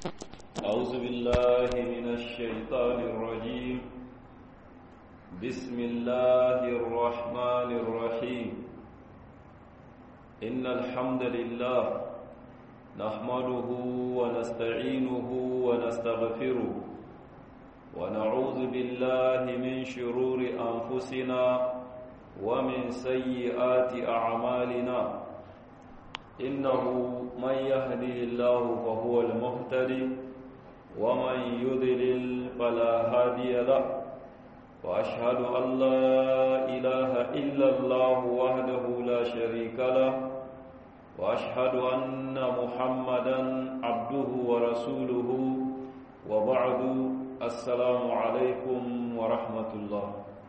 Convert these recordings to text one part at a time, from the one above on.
أعوذ بالله من الشيطان الرجيم بسم الله الرحمن الرحيم إن الحمد لله نحمده ونستعينه ونستغفره ونعوذ بالله من شرور أنفسنا ومن سيئات أعمالنا إنه من يهده الله فهو المهتدي ومن يضلل فلا هادي له وأشهد أن لا إله إلا الله وحده لا شريك له وأشهد أن محمدا عبده ورسوله وبعد السلام عليكم ورحمة الله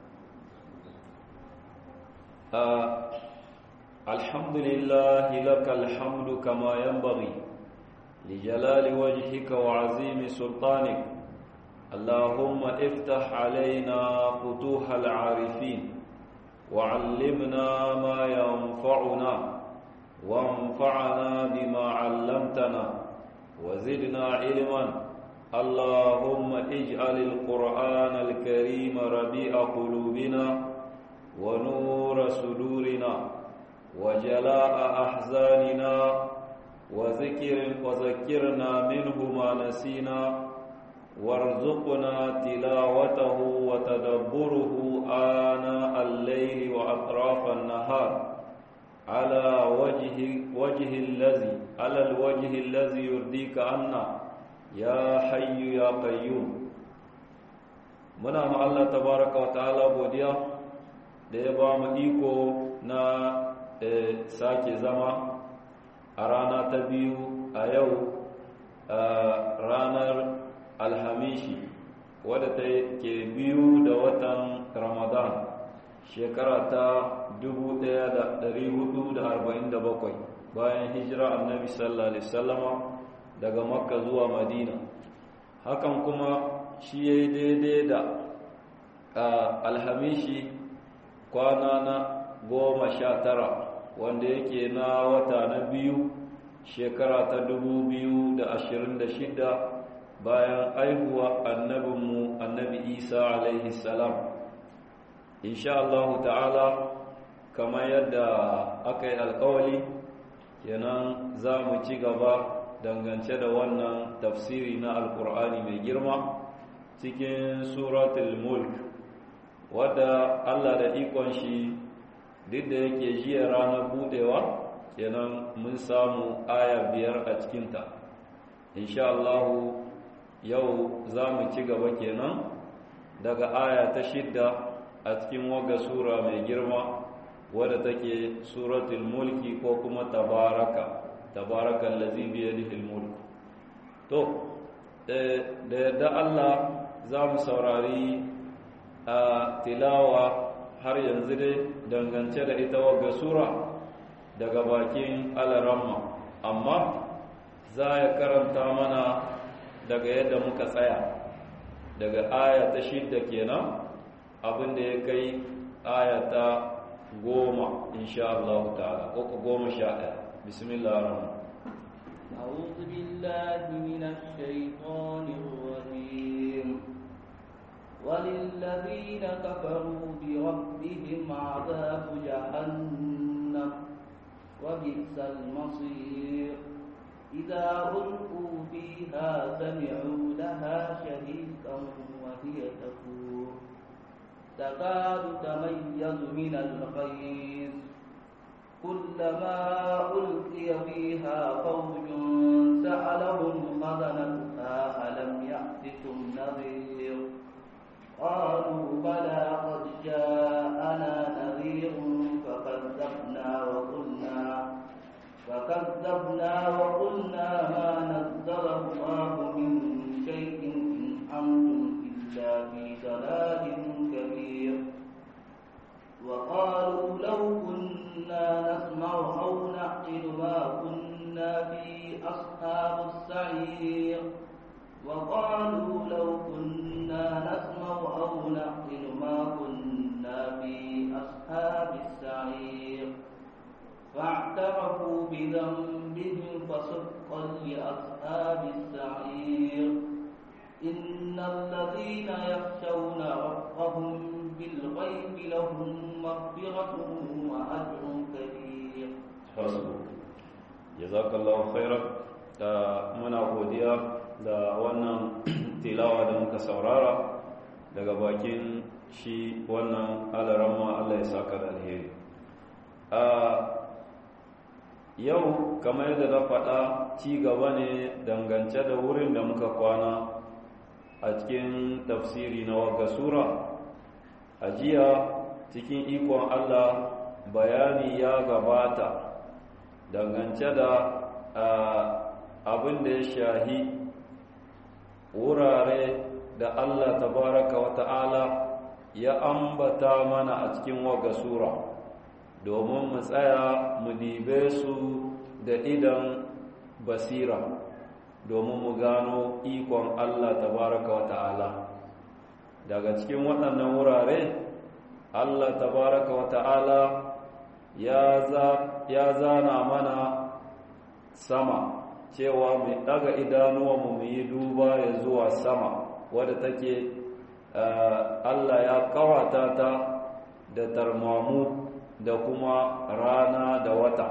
آه الحمد لله لك الحمد كما ينبغي لجلال وجهك وعظيم سلطانك اللهم افتح علينا فتوح العارفين وعلمنا ما ينفعنا وانفعنا بما علمتنا وزدنا علما اللهم اجعل القرآن الكريم ربيع قلوبنا ونور صدورنا وجلاء أحزاننا وذكر وذكرنا منه ما نسينا وارزقنا تلاوته وتدبره آناء الليل وأطراف النهار على وجه وجه الذي على الوجه الذي يرضيك عنا يا حي يا قيوم muna ma Allah tabaraka wa ta'ala godiya da ya ba mu iko na sake zama a rana ta biyu a yau ranar alhamishi wadda ta ke biyu da watan ramadan shekara ta 1447 bayan hijira annabi sallallahu alaihi wasallama daga makka zuwa madina hakan kuma shi ya yi daidai da alhamishi kwana na goma sha tara wanda yake na wata na biyu shekara ta dubu biyu da ashirin da shida bayan aihuwa annabinmu annabi isa alaihi salam insha Allah ta'ala kamar yadda aka yi alkawali kenan za mu ci gaba dangance da wannan tafsiri na alkur'ani mai girma cikin suratul mulk wadda Allah da ikon shi duk da yake jiya ranar budewa kenan mun samu aya biyar a cikinta insha Allah yau za mu ci gaba kenan daga aya ta shidda a cikin waga sura mai girma wadda take suratul mulki ko kuma tabaraka tabarakan lazi biyadihil mulk to da yadda Allah za mu saurari a tilawa har yanzu dai dangance da ita wagga sura daga bakin alaramma amma za ya karanta mana daga yadda muka tsaya daga aya ta shidda kenan abinda ya kai aya ta goma insha Allah ta'ala ko goma sha ɗaya bismillah ar-rahman أعوذ بالله من الشيطان الرجيم وللذين كفروا بربهم عذاب جهنم وبئس المصير إذا ألقوا فيها سمعوا لها شهيقا وهي تفور تكاد تميز من الغيظ كلما ألقي فيها فوج سألهم خزنتها ألم يأتكم نذير قالوا بلى قد جاءنا نذير فكذبنا وقلنا فكذبنا وقلنا ما نزل الله من شيء إن أنتم إلا في ضلال كبير وقالوا لو كنا نسمع أو نعقل ما كنا في أصحاب السعير وقالوا لو كنا نسمع أو نعقل ما كنا في أصحاب السعير فاعترفوا بذنبهم فسقا لأصحاب السعير jazakallahu khairan da muna godiya da wannan tilawa da muka saurara daga bakin shi wannan alaramma Allah ya saka da alheri a yau kamar yadda na faɗa ci gaba ne dangance da wurin da muka kwana a cikin tafsiri na wagga sura a jiya cikin ikon Allah bayani ya gabata dangance da abin da ya shahi wurare da Allah tabaraka wa ta'ala ya ambata mana a cikin waga sura domin mu tsaya mu dibe su da idan basira domin mu gano ikon Allah tabaraka wa ta'ala daga cikin waɗannan wurare Allah tabaraka wa ta'ala ya zana mana sama cewa mai daga idanuwanmu mu yi duba ya zuwa sama wadda take Allah ya kawata ta da tarmamu da kuma rana da wata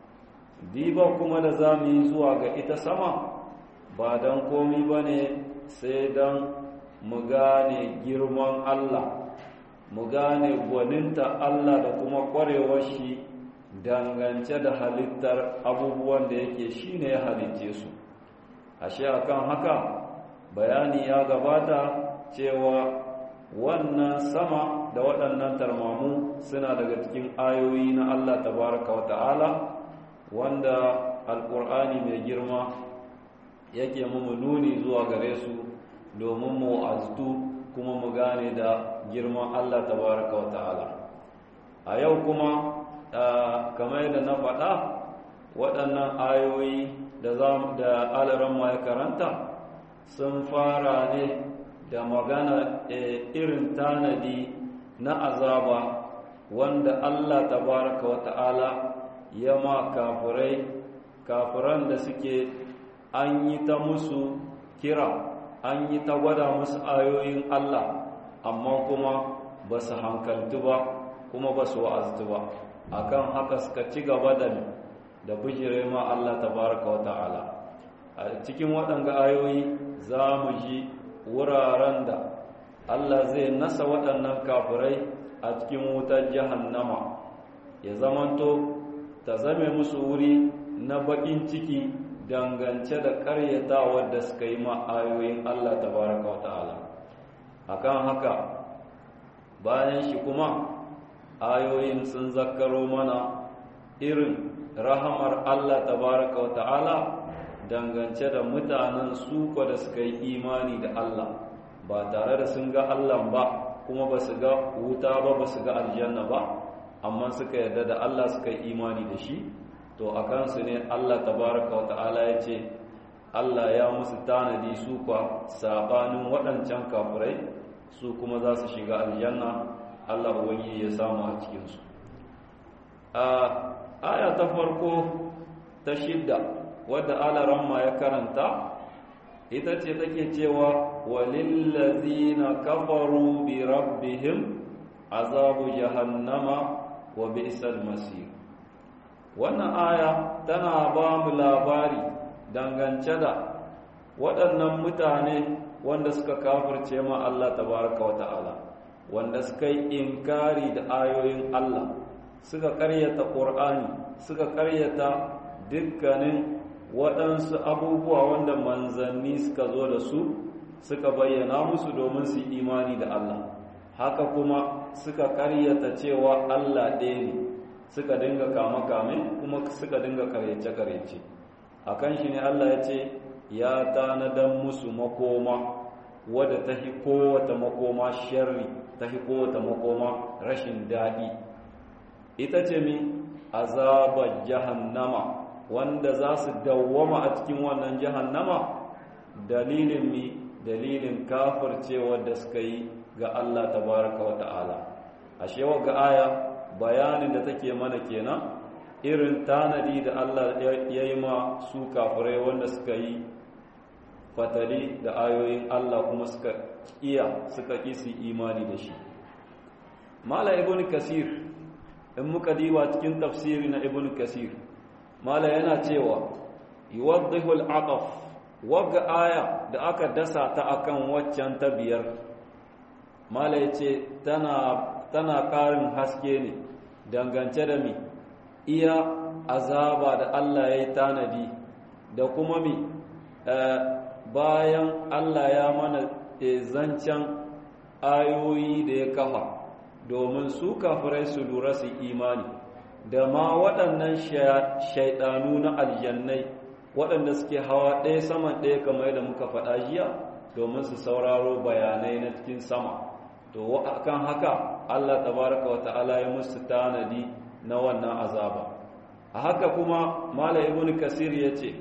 diba kuma da za mu yi zuwa ga ita sama ba don komi ba ne sai don mu gane girman Allah mu gane gwaninta Allah da kuma ƙwarewar shi dangance da halittar abubuwan da yake shi ne ya halitce su ashe akan haka bayani ya gabata cewa wannan sama da waɗannan tarmamu suna daga cikin ayoyi na Allah tabaraka wa ta'ala wanda alƙur'ani mai girma yake mu nuni zuwa gare su domin mu aztu kuma mu gane da girman Allah tabaraka wa ta'ala a yau kuma kamar yadda na faɗa waɗannan ayoyi da da alaran ya karanta sun fara ne da magana irin tanadi na azaba wanda Allah tabaraka wa ta'ala ya ma kafirai kafiran da suke an yi ta musu kira an yi ta gwada musu ayoyin Allah amma kuma ba su hankaltu ba kuma ba su wa'aztu ba akan haka suka ci gaba da da bijire ma Allah tabaraka wa ta'ala a cikin waɗanga ayoyi za mu ji wuraren da Allah zai nasa waɗannan kafirai a cikin wutar jahannama ya zamanto ta zame musu wuri na baƙin ciki dangance da ƙaryatawar da suka yi ma ayoyin Allah tabaraka wa ta'ala akan haka bayan shi kuma ayoyin sun zakkaro mana irin rahamar Allah tabaraka wa ta'ala dangance da mutanen suko da suka yi imani da Allah ba tare da sun ga Allah ba kuma ba su ga wuta ba ba su ga aljanna ba amma suka yarda da Allah suka yi imani da shi to a kansu ne Allah tabaraka wa ta'ala ya ce Allah ya musu tanadi su kwa sabanin waɗancan kafirai su kuma za su shiga aljanna Allah ubangiji ya samu a cikinsu a aya ta farko ta shidda wadda alaramma ya karanta ita ce take cewa walillazina kafaru bi rabbihim azabu jahannama wa bi'sal masir wannan aya tana ba mu labari dangance da waɗannan mutane wanda suka kafirce ma Allah tabaraka wa ta'ala wanda suka yi inkari da ayoyin Allah suka karyata ƙur'ani suka karyata dukkanin waɗansu abubuwa wanda manzanni suka zo da su suka bayyana musu domin su imani da Allah haka kuma suka karyata cewa Allah ɗaya ne suka dinga kame-kame kuma suka dinga karyace-karyace a kan shi ne Allah ya ce ya tanadan musu makoma wadda ta hi kowata makoma sharri ta hi kowata makoma rashin daɗi ita ce mi azabar jahannama wanda za su dawwama a cikin wannan jahannama dalilin mi dalilin kafircewa da suka yi ga Allah tabaraka wa ta'ala ashe ga aya bayanin da take mana kenan irin tanadi da Allah ya yi ma su kafirai wanda suka yi fatali da ayoyin Allah kuma suka iya suka kisi imani da shi mala ibn kasir in muka diba cikin tafsiri na ibn kasir mala yana cewa yuwaddihu al-ataf wagga aya da aka dasa ta akan waccan ta biyar mala yace tana tana ƙarin haske ne dangance da mi iya azaba da Allah ya yi tanadi da kuma mi bayan Allah ya mana zancen ayoyi da ya kafa domin su kafirai su lura su imani da ma waɗannan shaidanu na aljannai waɗanda suke hawa ɗaya saman ɗaya kamar yadda muka faɗa jiya domin su sauraro bayanai na cikin sama to kan haka Allah tabaraka wa ta'ala ya musu tanadi na wannan azaba a haka kuma mala ibn kasir yace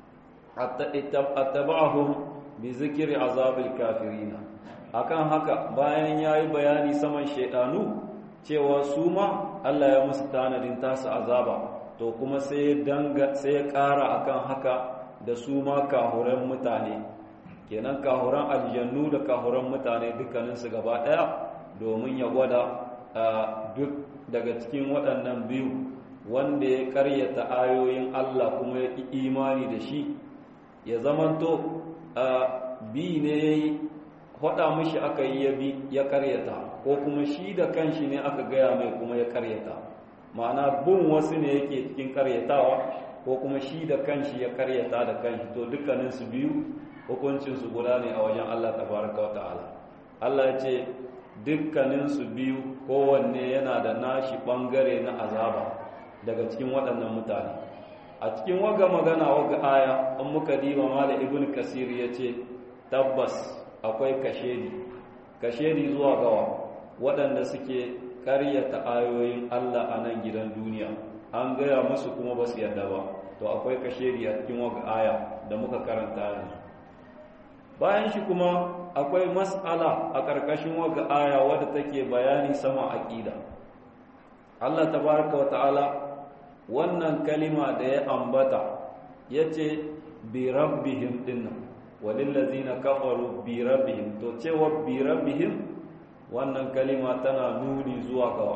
attaba'ahum bi zikri azabil kafirina akan haka bayan yayi bayani saman shaydanu cewa su ma Allah ya musu tanadin tasu azaba to kuma sai danga sai ya ƙara akan haka da su ma kahuran mutane kenan kahuran aljannu da kahuran mutane dukkaninsu gaba ɗaya domin ya gwada duk daga cikin waɗannan biyu wanda ya karyata ayoyin Allah kuma ya imani da shi ya zamanto bi ne ya yi faɗa mishi aka yi ya bi ya karyata ko kuma shi da kanshi ne aka gaya mai kuma ya karyata ma'ana bin wasu ne yake cikin karyatawa ko kuma shi da kanshi ya karyata da kanshi to dukkaninsu biyu hukuncinsu guda ne a wajen Allah tabaraka wa ta'ala Allah ya ce dukkaninsu biyu kowanne yana da nashi ɓangare na azaba daga cikin waɗannan mutane a cikin waga magana waga aya an muka diba mala ibn kasir ya ce tabbas akwai kashedi kashedi zuwa gawa waɗanda suke karyata ayoyin Allah a nan gidan duniya an gaya musu kuma ba su yadda ba to akwai kashedi a cikin waga aya da muka karanta yanzu bayan shi kuma akwai mas'ala a ƙarƙashin waga aya wadda take bayani sama aqida Allah tabaraka wa ta'ala wannan kalima da ya ambata yace bi rabbihim dinnan walil ladzina kafaru bi rabbihim to cewa bi rabbihim wannan kalima tana nuni zuwa ga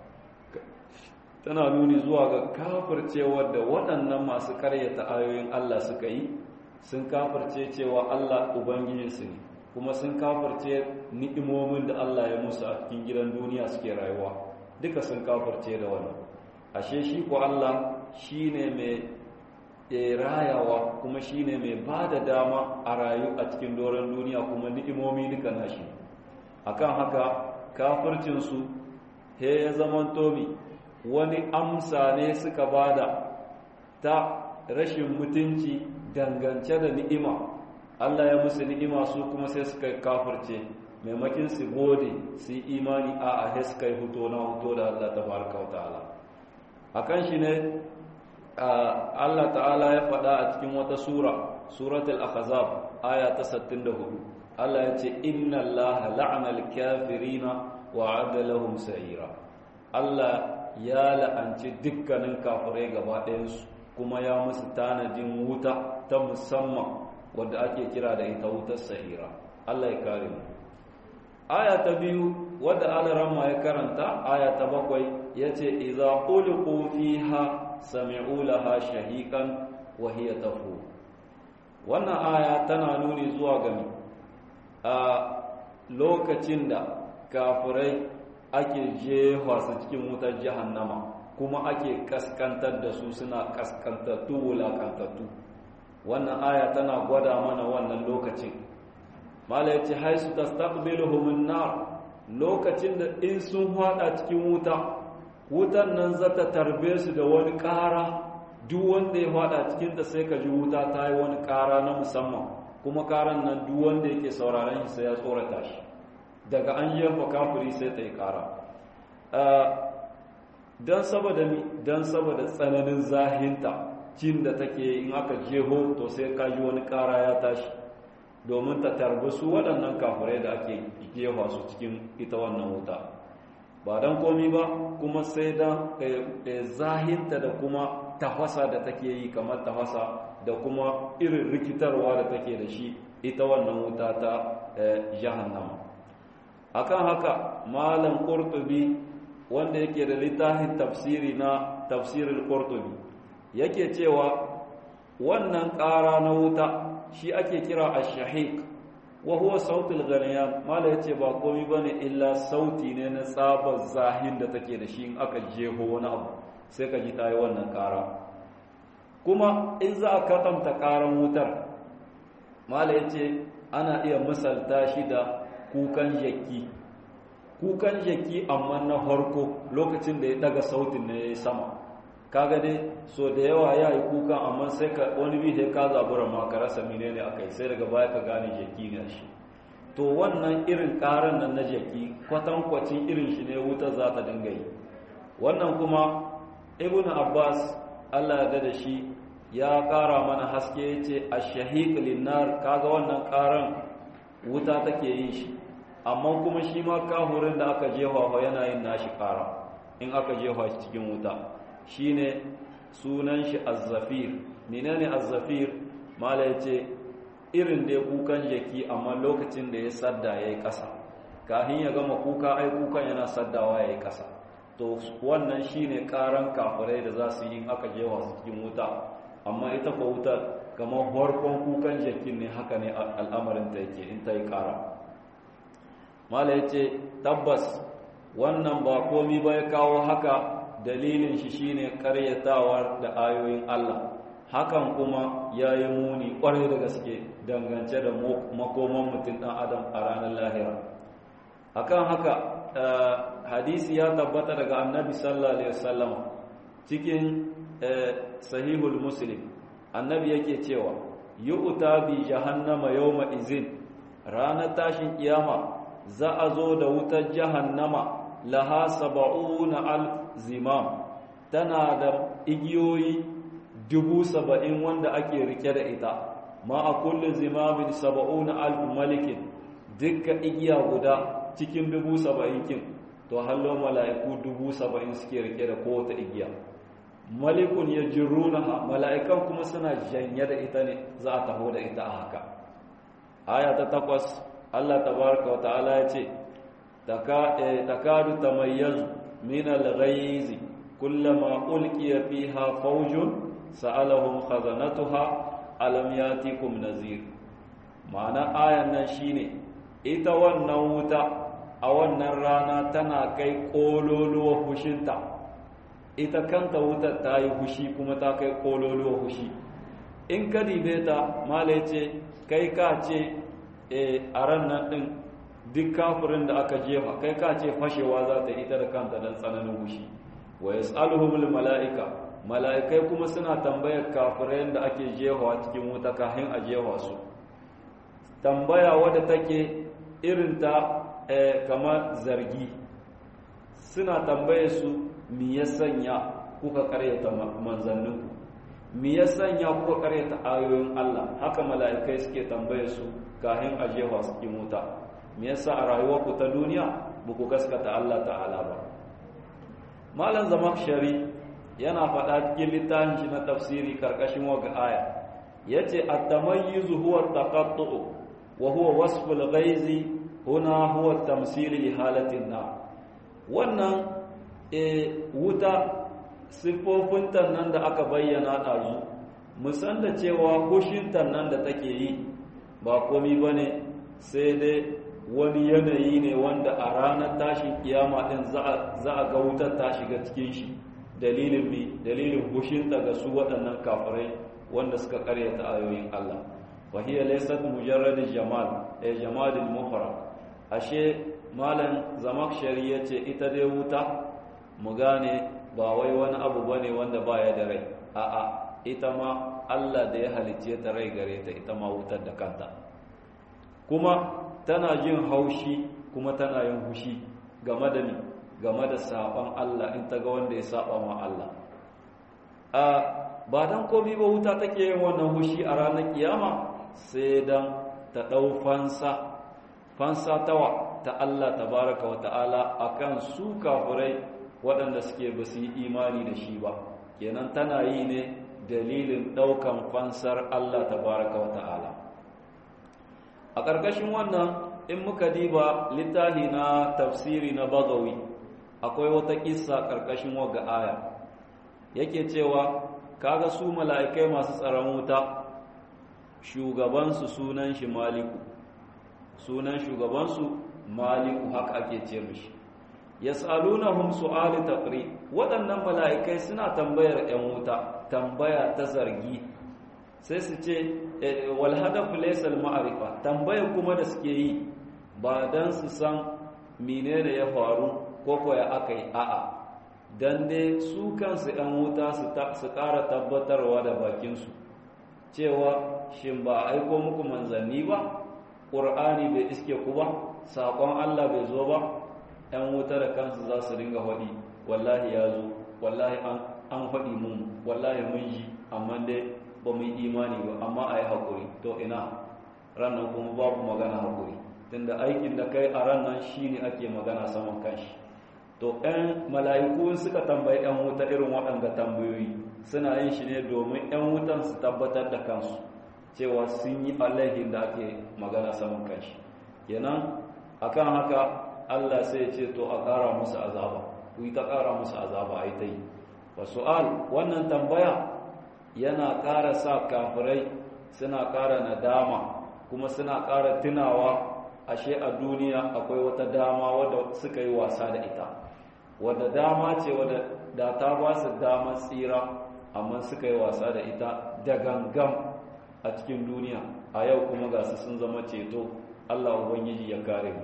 tana nuni zuwa ga kafircewar da waɗannan masu karyata ayoyin Allah suka yi sun kafirce cewa Allah ubangijinsu ne kuma sun kafirce ni'imomin da Allah ya musu a cikin gidan duniya suke rayuwa duka sun kafirce da wannan ashe shi ko Allah shine mai rayawa kuma shine mai ba da dama a rayu a cikin doron duniya kuma ni'imomi duka nashi akan haka kafircinsu he ya zaman tomi wani amsa ne suka bada ta rashin mutunci dangance da ni'ima Allah ya musu ni'ima su kuma sai suka kafirce maimakin su gode su yi imani a a suka yi huto na huto da Allah tabaraka wa ta'ala akan shi ne Allah ta'ala ya faɗa a cikin wata sura suratul ahzab aya ta 64 Allah ya ce inna Allah la'ana al-kafirina wa 'adda lahum sa'ira Allah ya la'anci dukkanin kafirai gaba ɗayansu kuma ya musu tanadin wuta ta musamman wadda ake kira da ita wutar sa'ira Allah ya kare mu aya ta biyu wadda alaramma ya karanta aya ta bakwai yace idza ulqu fiha sami'u laha shahiqan wa hiya tafu wannan aya tana nuni zuwa ga a lokacin da kafirai ake jefa su cikin wutar jahannama kuma ake kaskantar da su suna kaskantattu wulakantattu wannan aya tana gwada mana wannan lokacin mala yace haisu tastaqbiluhum nar lokacin da in sun hada cikin wuta wutan nan zata tarbe su da wani ƙara duk wanda ya hada cikin ta sai ka ji wuta ta yi wani ƙara na musamman kuma ƙaran nan duk wanda yake sauraron shi sai ya tsorata shi daga an jefa kafiri sai ta yi ƙara don saboda don saboda tsananin zahinta cin da take in aka jeho to sai ka ji wani ƙara ya tashi domin ta tarbi su waɗannan kafirai da ake jefa su cikin ita wannan wuta ba don komi ba kuma sai da zahinta da kuma tafasa da take yi kamar tafasa da kuma irin rikitarwa da take da shi ita wannan wuta ta jahannama akan haka malam qurtubi wanda yake da littafin tafsiri na tafsirul qurtubi yake cewa wannan ƙara na wuta shi ake kira ash-shahiq wa huwa sautul ghaliyan mala yace ba komai bane illa sauti ne na tsabar zahin da take da shi in aka jeho wani abu sai ka ji tayi wannan ƙara kuma in za a katanta ƙaran wutar mala yace ana iya misalta shi da kukan jaki kukan jaki amma na farko lokacin da ya daga sautin ne yayi sama kaga dai so da yawa ya yi kukan amma sai ka wani bi sai ka zabura ma ka rasa menene akai sai daga baya ka gane jaki ne shi to wannan irin karan nan na jaki kwatankwacin irin shi ne wuta za ta dinga yi wannan kuma ibn abbas Allah ya da shi ya kara mana haske yace ash-shahiq lin-nar kaga wannan karan wuta take yin shi amma kuma shi ma kahurin da aka jefa yana yin nashi kara in aka jefa shi cikin wuta shine sunan shi azzafir menene azzafir mala yace irin da kukan jaki amma lokacin da ya sadda yayi kasa kafin ya gama kuka ai kukan yana saddawa yayi kasa to wannan shine karan kafirai da za su yi aka jewa su cikin wuta amma ita ko wuta kamar farkon kukan jakin ne haka ne al'amarin ta yake in ta yi kara mala yace tabbas wannan ba komi ba ya kawo haka dalilin shi shine karyatawa da ayoyin Allah hakan kuma yayi muni kwarai da gaske dangance da makoman mutum dan adam a ranar lahira akan haka hadisi ya tabbata daga annabi sallallahu alaihi wasallam cikin sahihul muslim annabi yake cewa yu'ta bi jahannama yawma izin ranar tashin kiyama za a zo da wutar jahannama laha saba'una alf zimam tana da igiyoyi dubu saba'in wanda ake rike da ita ma a kullum zimamin saba'una alf malikin dukkan igiya guda cikin dubu saba'in kin to hallo mala'iku dubu saba'in suke rike da kowace igiya malikun ya jirunaha mala'ikan kuma suna janye da ita ne za a taho da ita a haka aya ta takwas Allah tabaraka wa ta'ala ya ce takadu tamayyazu min al-ghayz kullama ulqiya fiha fawjun sa'alahum khazanatuha alam yatikum nazir ma'ana ayan nan shine ita wannan wuta a wannan rana tana kai kololuwa hushinta ita kanta wutar ta yi hushi kuma ta kai kololuwa hushi in ka dibe ta mala ce kai ka ce a ran nan din duk kafirin da aka jefa kai ka ce fashewa za ta ita da kanta don tsananin hushi wa yas'aluhumul mala'ika mala'ikai kuma suna tambayar kafirai da ake jefawa cikin wuta kafin a jefa su tambaya wadda take irin ta kamar zargi suna tambaye su mi ya sanya kuka karyata manzanninku mi ya sanya kuka karyata ayoyin Allah haka mala'ikai suke tambaye su kafin a jefa su cikin wuta me yasa a rayuwarku ta duniya ba ku gaskata Allah ta'ala ba malam zamakshari yana faɗa cikin littafin shi na tafsiri karkashin waga aya yace at-tamayyizu huwa at-taqattu wa huwa wasfu al-ghaizi huna huwa at-tamsil li halatin na wannan e wuta siffofin nan da aka bayyana ɗazu musan da cewa hushin nan da take yi ba komi bane sai dai wani yanayi ne wanda a ranar tashin kiyama din za a ga wutar ta shiga cikin shi dalilin mi dalilin hushinta ga su waɗannan kafirai wanda suka karyata ayoyin Allah wa hiya laysat mujarrad jamal ay jamalul muhra ashe malam zamakshari yace ita dai wuta mu gane ba wai wani abu bane wanda baya da rai a'a ita ma Allah da ya halicce ta rai gare ta ita ma wutar da kanta kuma tana jin haushi kuma tana yin hushi game da ni game da saban Allah in ta ga wanda ya saba ma Allah a ba dan komai ba wuta take yin wannan hushi a ranar kiyama sai dan ta dau fansa fansa tawa ta Allah tabaraka wa ta'ala akan su kafirai waɗanda suke ba su yi imani da shi ba kenan tana yi ne dalilin ɗaukan fansar Allah tabaraka wa ta'ala a ƙarƙashin wannan in muka diba littafi na tafsiri na bagawi akwai wata kissa ƙarƙashin waga aya yake cewa kaga su mala'ikai masu tsaron wuta shugabansu sunan shi maliku sunan shugabansu maliku haka ake ce mishi yas'alunahum su'ali taqri waɗannan mala'ikai suna tambayar 'yan wuta tambaya ta zargi sai su ce wal hadafu laysa al ma'rifa tambayar kuma da suke yi ba dan su san menene ya faru ko ko ya akai a'a dan dai su kansu 'yan wuta su ƙara tabbatarwa da bakinsu cewa shin ba a aiko muku manzanni ba ƙur'ani bai iske ku ba saƙon allah bai zo ba 'yan wuta da kansu za su ringa faɗi wallahi ya zo wallahi an faɗi mun wallahi mun ji amma dai ba mu yi imani ba amma a yi haƙuri to ina ranar kuma babu magana haƙuri tunda aikin da kai a ranar shi ne ake magana saman kanshi to ‘yan mala'iku suka tambayi ‘yan wuta irin waɗanda tambayoyi suna yin shi ne domin ‘yan wutan su tabbatar da kansu cewa sun yi alaihin da ake magana saman kanshi kenan akan haka Allah sai ce to a ƙara musu azaba ku yi ta ƙara musu azaba a yi ta yi wa su'al wannan tambaya yana ƙara sa kafirai suna ƙara nadama kuma suna ƙara tunawa ashe a duniya akwai wata dama wadda suka yi wasa da ita wadda dama ce wadda da ta ba su damar tsira amma suka yi wasa da ita da gangan a cikin duniya a yau kuma ga su sun zama ceto Allah Ubangiji ya kare mu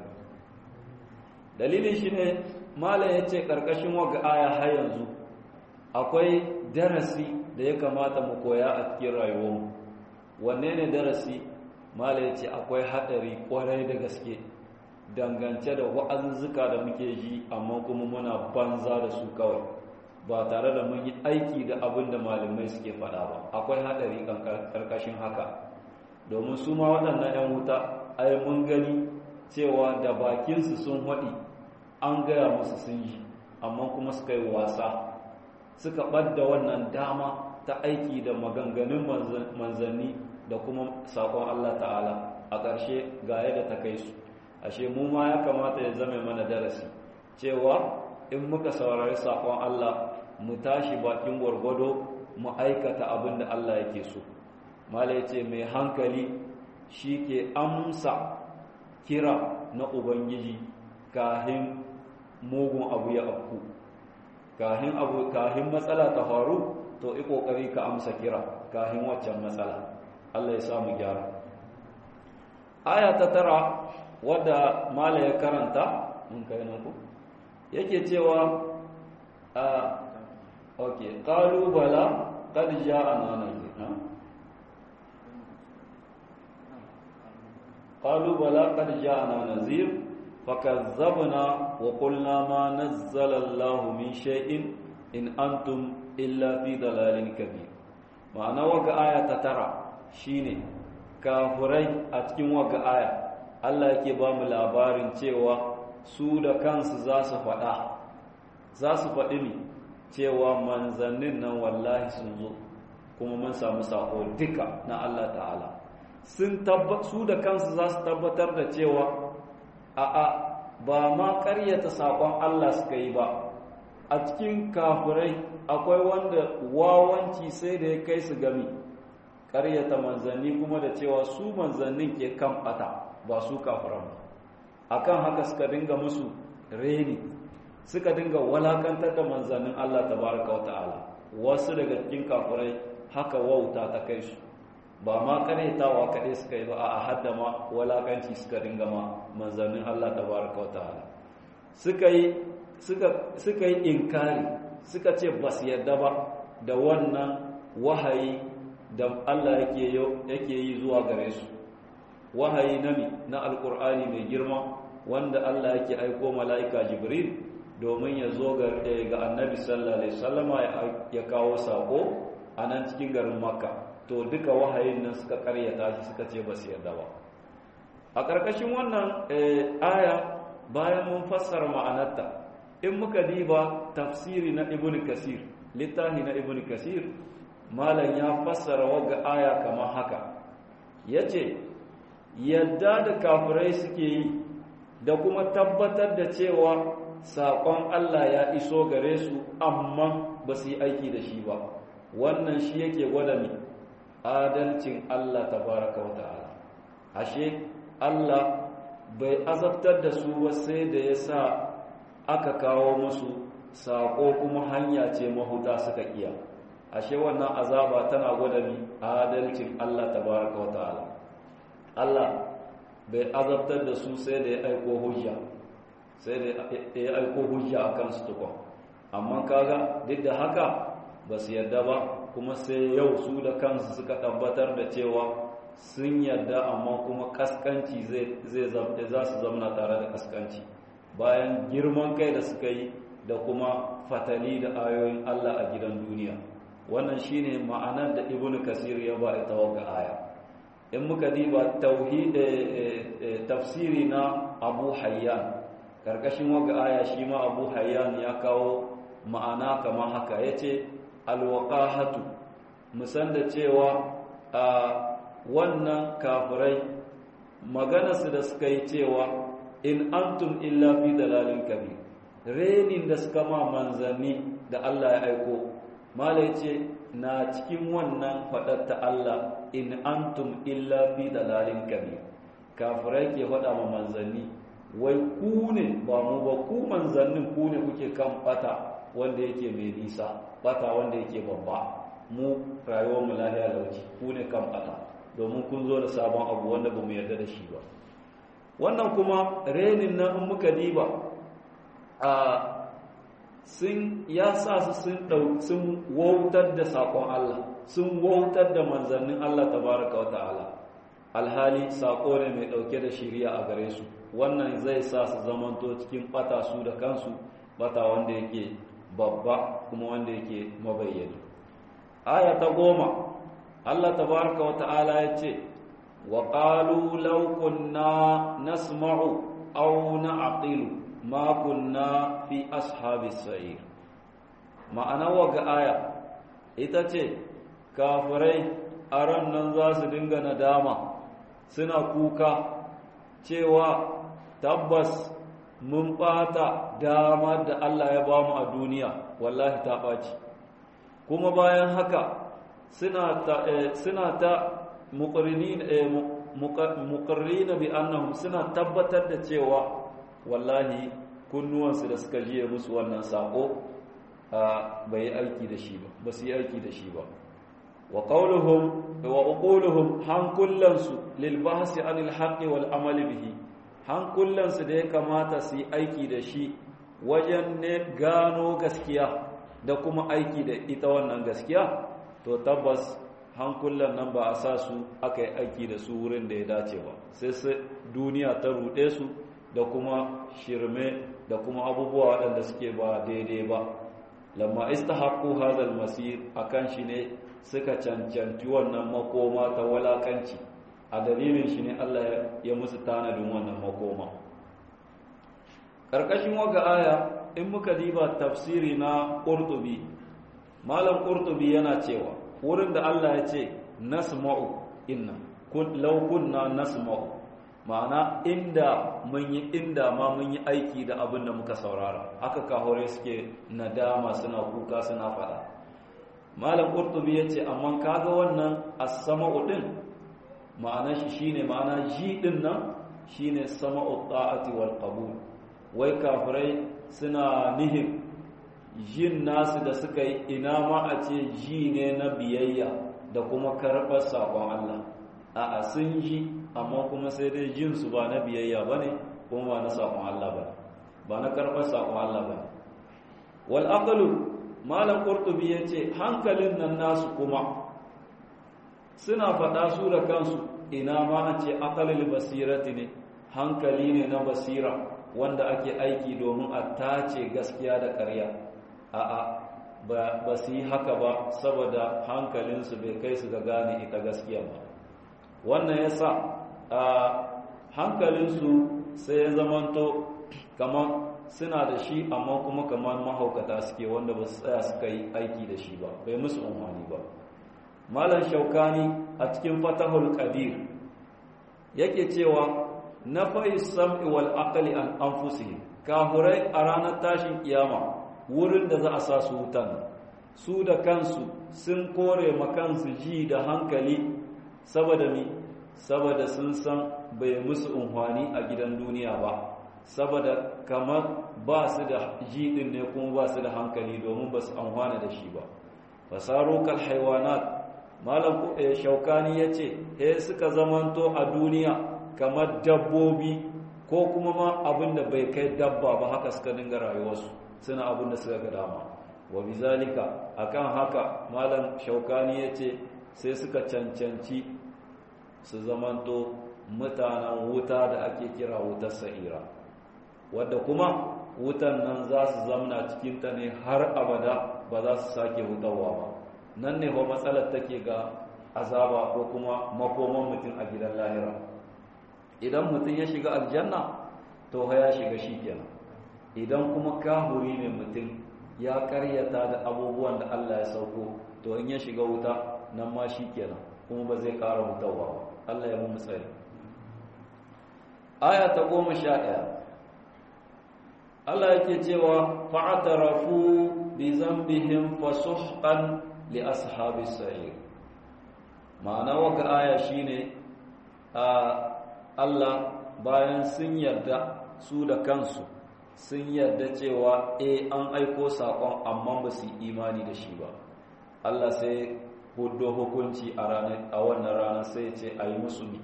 dalilin shi ne malam ya ce ƙarƙashin waga aya har yanzu akwai darasi da ya kamata mu koya a cikin rayuwarmu wanne ne darasi malam ya ce akwai haɗari ƙwarai da gaske dangance da wa'azuzzuka da muke ji amma kuma muna banza da su kawai ba tare da mun yi aiki da abin da malamai suke faɗa ba akwai haɗari ƙarƙashin haka domin su ma waɗannan 'yan wuta ai mun gani cewa da bakinsu sun haɗi an gaya musu sun yi amma kuma suka yi wasa suka ɓadda wannan dama ta aiki da maganganun manzanni da kuma saƙon Allah ta'ala a ƙarshe ga yadda ta kai su ashe mu ma ya kamata ya zame mana darasi cewa in muka saurari saƙon Allah mu tashi bakin gwargwado mu aikata abin da Allah yake so mala ya ce mai hankali shi ke amsa kira na ubangiji kahin mugun abu ya afku kahin abu kahin matsala ta faru to i kokari ka amsa kira kahin waccan matsala Allah ya samu gyara aya ta tara wadda mala ya karanta mun kai nan ku yake cewa a okay qalu bala qad ja'ana nadir qalu bala qad ja'ana nazir فكذبنا وقلنا ما نزل الله من شيء إن أنتم إلا في ضلال كبير معنى وقع آية ترى شيني كافري أتكين وقع آية Allah yake ba mu labarin cewa su da kansu za su faɗa za su faɗi ne cewa manzannin nan wallahi sun zo kuma mun samu sako duka na Allah ta'ala sun su da kansu za su tabbatar da cewa a'a ba ma ƙaryata saƙon Allah suka yi ba a cikin kafirai akwai wanda wawanci sai da ya kai su gami ƙaryata manzanni kuma da cewa su manzannin ke kan ɓata ba su kafiran ba akan haka suka dinga musu reni suka dinga walakantar da manzannin Allah tabaraka wa ta'ala wasu daga cikin kafirai haka wauta ta kai su ba ma karyatawa kaɗai suka yi ba a hadda ma walakanci suka dinga ma manzannin Allah tabaraka wa ta'ala suka yi suka yi inkari suka ce ba su yadda ba da wannan wahayi da Allah yake yi zuwa gare su wahayi na na alkur'ani mai girma wanda Allah yake aiko mala'ika jibril domin ya zo ga annabi sallallahu alaihi wasallama ya kawo sako a nan cikin garin makka to duka wahayin nan suka karyata shi suka ce ba su yarda ba a ƙarƙashin wannan aya bayan mun fassara ma'anarta in muka diba tafsiri na ibn kasir littafi na ibn kasir malam ya fassara wagga aya kamar haka yace yadda da kafirai suke yi da kuma tabbatar da cewa saƙon Allah ya iso gare su amma ba su yi aiki da shi ba wannan shi yake gwada mi adalcin Allah tabaraka wa ta'ala ashe Allah bai azabtar da su ba sai da ya sa aka kawo musu saƙo kuma hanya ce mahuta suka iya ashe wannan azaba tana gwada mi adalcin Allah tabaraka wa ta'ala Allah bai azabtar da su sai da ya aiko hujja sai da ya aiko hujja a kansu tukwa amma kaga duk da haka ba su yadda ba kuma sai yau su da kansu suka tabbatar da cewa sun yadda amma kuma kaskanci za su zamana tare da kaskanci bayan girman kai da suka yi da kuma fatali da ayoyin Allah a gidan duniya wannan shine ma'anar da ibnu kasir ya ba ita ga aya in muka diba tauhid tafsiri na abu hayyan karkashin waga aya shi ma abu hayyan ya kawo ma'ana kamar haka yace alwaqahatu musan da cewa a wannan kafirai maganarsu da suka yi cewa in antum illa fi dalalin kabir renin da suka ma manzanni da Allah ya aiko mala yace na cikin wannan fadar ta Allah in antum illa fi dalalin kabir kafirai ke faɗa ma manzanni wai ku ne ba mu ba ku manzannin ku ne kuke kan bata wanda yake mai nisa bata wanda yake babba mu rayuwar mu lahiya lauci ku ne kan bata domin kun zo da sabon abu wanda ba mu yarda da shi ba wannan kuma renin nan in muka diba a sun ya sa su sun dau sun wautar da sakon Allah sun wautar da manzannin Allah tabaraka wa ta'ala alhali sako ne mai dauke da shiriya a gare su wannan zai sa su zamanto cikin bata su da kansu bata wanda yake babba kuma wanda yake mabayyani aya ta goma Allah tabaraka wa ta'ala ya ce wa qalu law kunna nasma'u aw na'qilu ma kunna fi ashabis sa'ir ma'ana waga aya ita ce kafirai a ran nan za su dinga nadama suna kuka cewa tabbas mun ɓata dama da Allah ya bamu a duniya wallahi ta ɓaci kuma bayan haka suna ta suna ta muqarrina bi annahum suna tabbatar da cewa wallahi kunnuwansu da suka jiye musu wannan sako bai yi aiki da shi ba ba su yi aiki da shi ba wa qawluhum wa uquluhum hankullansu lil bahsi anil haqqi wal amali bihi hankullansu da ya kamata su yi aiki da shi wajen ne gano gaskiya da kuma aiki da ita wannan gaskiya to tabbas hankullan nan ba a sa su aka yi aiki da su wurin da ya dace ba sai su duniya ta ruɗe su da kuma shirme da kuma abubuwa waɗanda suke ba daidai ba lamma istahaqqu hadha masir akan shi ne suka cancanci wannan makoma ta walakanci a dalilin shi ne Allah ya musu tanadin wannan makoma ƙarƙashin waga aya in muka diba tafsiri na ƙurtubi malam ƙurtubi yana cewa wurin da Allah ya ce nasma'u inna law kunna nasma'u ma'ana inda mun yi inda ma mun yi aiki da abin da muka saurara aka kahore suke nadama suna kuka suna faɗa malam ƙurtubi ya ce amma kaga wannan as-sama'u din ma'ana shi shine ma'ana ji din nan shine sama'u ta'ati wal qabul wai kafirai suna nihin jin nasu da suka yi ina ma a ce ji ne na biyayya da kuma karɓar sakon Allah a'a sun ji amma kuma sai dai jin su ba na biyayya bane kuma ba na sakon Allah ba ba na karɓar sakon Allah ba wal aqlu malam qurtubi yace hankalin nan nasu kuma suna faɗa su da kansu ina ma a ce aqalil basirati ne hankali ne na basira wanda ake aiki domin a tace gaskiya da ƙarya a'a ba su yi haka ba saboda hankalinsu bai kai su ga gane ita gaskiya ba wannan ya sa a hankalinsu sai ya zamanto kamar suna da shi amma kuma kamar mahaukata suke wanda ba su tsaya suka yi aiki da shi ba bai musu umarni ba malam shaukani a cikin fatahul qadir yake cewa na fa'i sam'i wal aqli an anfusihim kafurai a ranar tashin kiyama wurin da za a sa su wutan su da kansu sun kore makansu ji da hankali saboda mi saboda sun san bai musu unhwani a gidan duniya ba saboda kamar ba su da ji din ne kuma ba su da hankali domin ba su amfana da shi ba fasaro kal haiwanat malam shaukani ya ce he suka zamanto a duniya kamar dabbobi ko kuma ma abin da bai kai dabba ba haka suka dinga rayuwarsu suna abin da suka ga dama wa bizalika akan haka malam shaukani ya ce sai suka cancanci su zamanto mutanen wuta da ake kira wutar sa'ira wadda kuma wutan nan za su zamna cikinta ne har abada ba za su sake hutawa ba nan ne ba matsalar take ga azaba ko kuma makoman mutum a gidan lahira idan mutum ya shiga aljanna to ya shiga shi kenan idan kuma kahuri ne mutum ya karyata da abubuwan da Allah ya sauko to in ya shiga wuta nan ma shi kenan kuma ba zai ƙara hutawa ba Allah ya mu tsari aya ta goma sha ɗaya Allah yake cewa fa'atarafu bi zambihim fasuhqan li ashabis sa'ir ma'ana waka aya shine a Allah bayan sun yarda su da kansu sun yarda cewa eh an aiko sakon amma ba su imani da shi ba Allah sai hudo hukunci a ranar a wannan rana sai ce ayi musu mi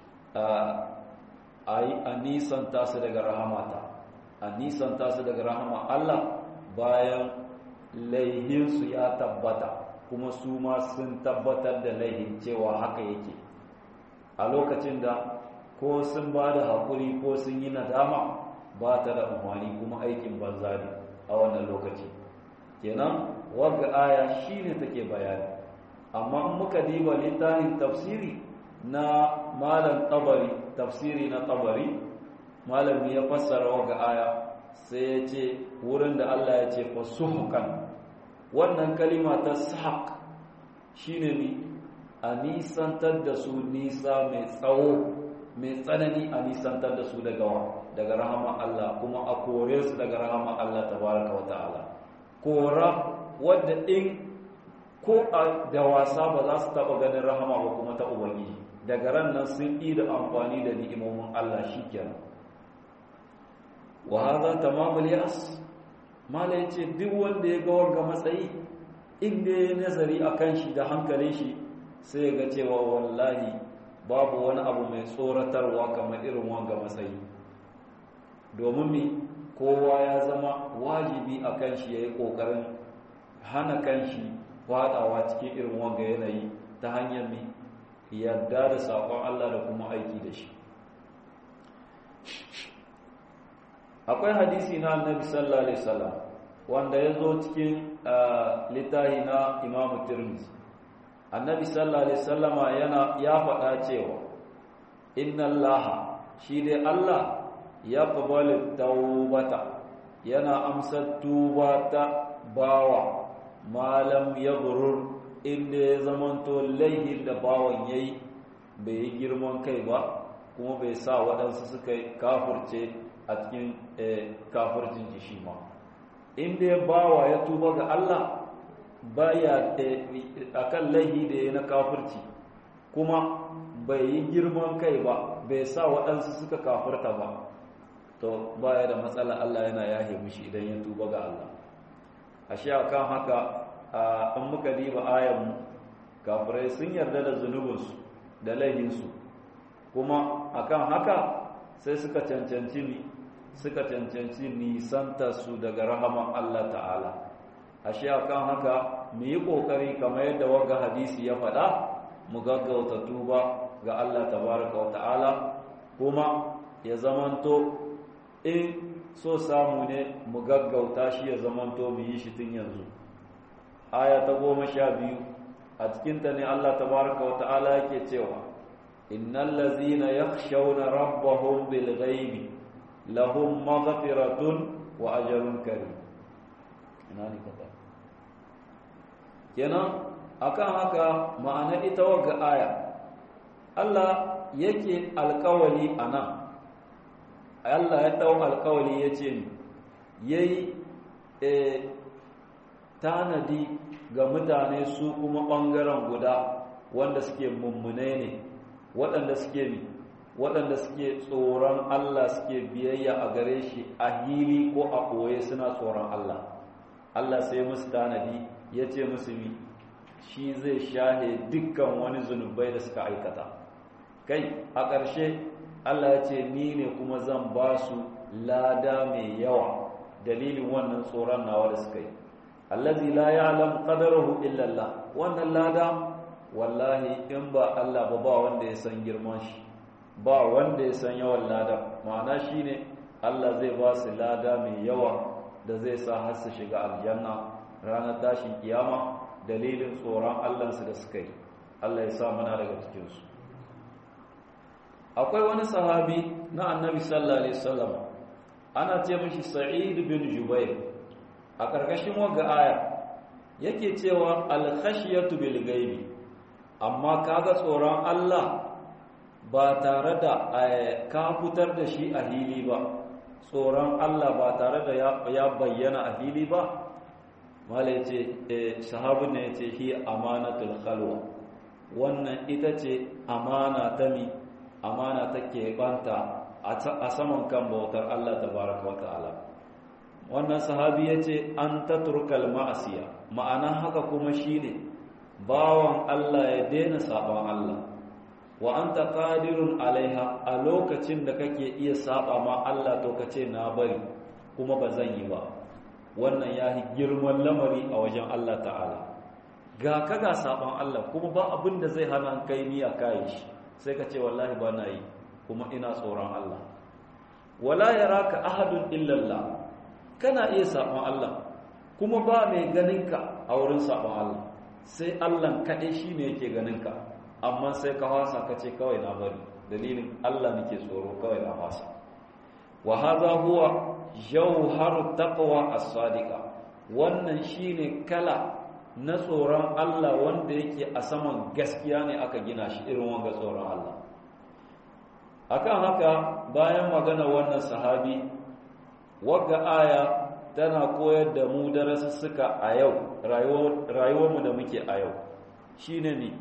a yi a nisanta su daga rahamata a nisanta su daga rahama Allah bayan laihinsu ya tabbata kuma su ma sun tabbatar da laihin cewa haka yake a lokacin da ko sun ba da haƙuri ko sun yi nadama ba ta da umarni kuma aikin banza ne a wannan lokaci kenan wagga aya shine take bayani amma in muka diba littafin tafsiri na malam tabari tafsiri na tabari malami ya fassara wa aya sai ya ce wurin da Allah ya ce fa suhukan wannan kalima ta sahaq shine ni a nisantar da su nisa mai tsawo mai tsanani a nisantar da su daga wa daga rahama Allah kuma a kore su daga rahama Allah tabaraka wa ta'ala kora wadda in ko da wasa ba za su taba ganin rahama ba kuma ta ubangiji daga ran nan sun yi da amfani da ni'imomin Allah shikenan wa hadha tamamul yas mala yace duk wanda ya ga wanga matsayi inda ya nazari akan shi da hankalin shi sai ya ga cewa wallahi babu wani abu mai tsoratarwa kamar irin wanga matsayi domin mi kowa ya zama wajibi akan shi yayi kokarin hana kanshi fadawa cikin irin wanga yanayi ta hanyar mi yarda da sakon Allah da kuma aiki da shi akwai hadisi na annabi sallallahu alaihi wasallam wanda ya zo cikin littafi na imam tirmidhi annabi sallallahu alaihi wasallama yana ya faɗa cewa inna allaha shi dai allah ya qabalu tawbata yana amsar tuba ta bawa malam ya gurur inda ya zamanto laihin da bawan yayi bai yi girman kai ba kuma bai sa waɗansu suka kafurce a cikin kafircin shi ma inda ya bawa ya tuba ga Allah baya akan laihi da ya na kafirci kuma bai yi girman kai ba bai sa waɗansu suka kafirta ba to baya da matsala Allah yana yahe mishi idan ya tuba ga Allah ashe akan haka an muka diba ayan kafirai sun yarda da zunubinsu da laihinsu kuma akan haka sai suka cancanci ni suka cancanci nisanta su daga rahaman Allah ta'ala ashe akan haka mu yi kokari kamar yadda wanga hadisi ya faɗa mu gaggauta tuba ga Allah tabaraka wa ta'ala kuma ya zamanto in so samu ne mu gaggauta shi ya zamanto mu yi shi tun yanzu aya ta goma sha biyu a cikinta ne Allah tabaraka wa ta'ala yake cewa innal ladzina yakhshawna rabbahum bil ghaibi lahum maghfiratun wa ajrun karim ina ne kaza kenan akan haka ma'ana ita wagga aya Allah yake alkawali anan Allah ya dau alkawali yace ni yayi eh tanadi ga mutane su kuma ɓangaren guda wanda suke mummune ne waɗanda suke bi waɗanda suke tsoron Allah suke biyayya a gare shi a hili ko a ɓoye suna tsoron Allah Allah sai musu tanadi ya ce musu bi shi zai shahe dukkan wani zunubai da suka aikata kai a ƙarshe Allah ya ce ni ne kuma zan ba su lada mai yawa dalilin wannan tsoron nawa da suka yi allazi la ya'lam qadarahu illa Allah wannan lada wallahi in ba Allah ba ba wanda ya san girman shi ba wanda ya san yawan lada ma'ana shine Allah zai ba su lada mai yawa da zai sa har su shiga aljanna ranar tashin kiyama dalilin tsoron Allahnsu da suka yi Allah ya sa muna daga cikin su akwai wani sahabi na annabi sallallahu alaihi wasallam ana ce mishi sa'id bin jubair a ƙarƙashin wagga aya yake cewa al-khashiyatu bil ghaibi amma kaga tsoron Allah ba tare da ka fitar da shi a hili ba tsoron Allah ba tare da ya bayyana a hili ba mala yace sahabin ne yace hi amanatul khalwa wannan ita ce amana ta mi amana take banta a saman kan bautar Allah tabaraka wa ta'ala wannan sahabi yace an tatrukal ma'asiya ma'ana haka kuma shine bawan Allah ya daina saban Allah wa anta qadirun alaiha a lokacin da kake iya saba ma Allah to kace na bari kuma ba zan yi ba wannan yahi girman lamari a wajen Allah ta'ala ga kaga saban Allah kuma ba abin da zai hana kai niyya kai shi sai ka ce wallahi ba na yi kuma ina tsoron Allah wala yaraka ahadun illa Allah kana iya saban Allah kuma ba mai ganinka a wurin saban Allah sai Allah kaɗai shi ne yake ganinka amma sai ka wasa ka ce kawai na bari dalilin Allah nake tsoro kawai na wasa wa hadha huwa jawharu taqwa as-sadiqa wannan shine kala na tsoron Allah wanda yake a saman gaskiya ne aka gina shi irin wanga tsoron Allah akan haka bayan magana wannan sahabi wagga aya tana koyar da mu darasussuka a yau rayuwarmu da muke a yau shi ne ne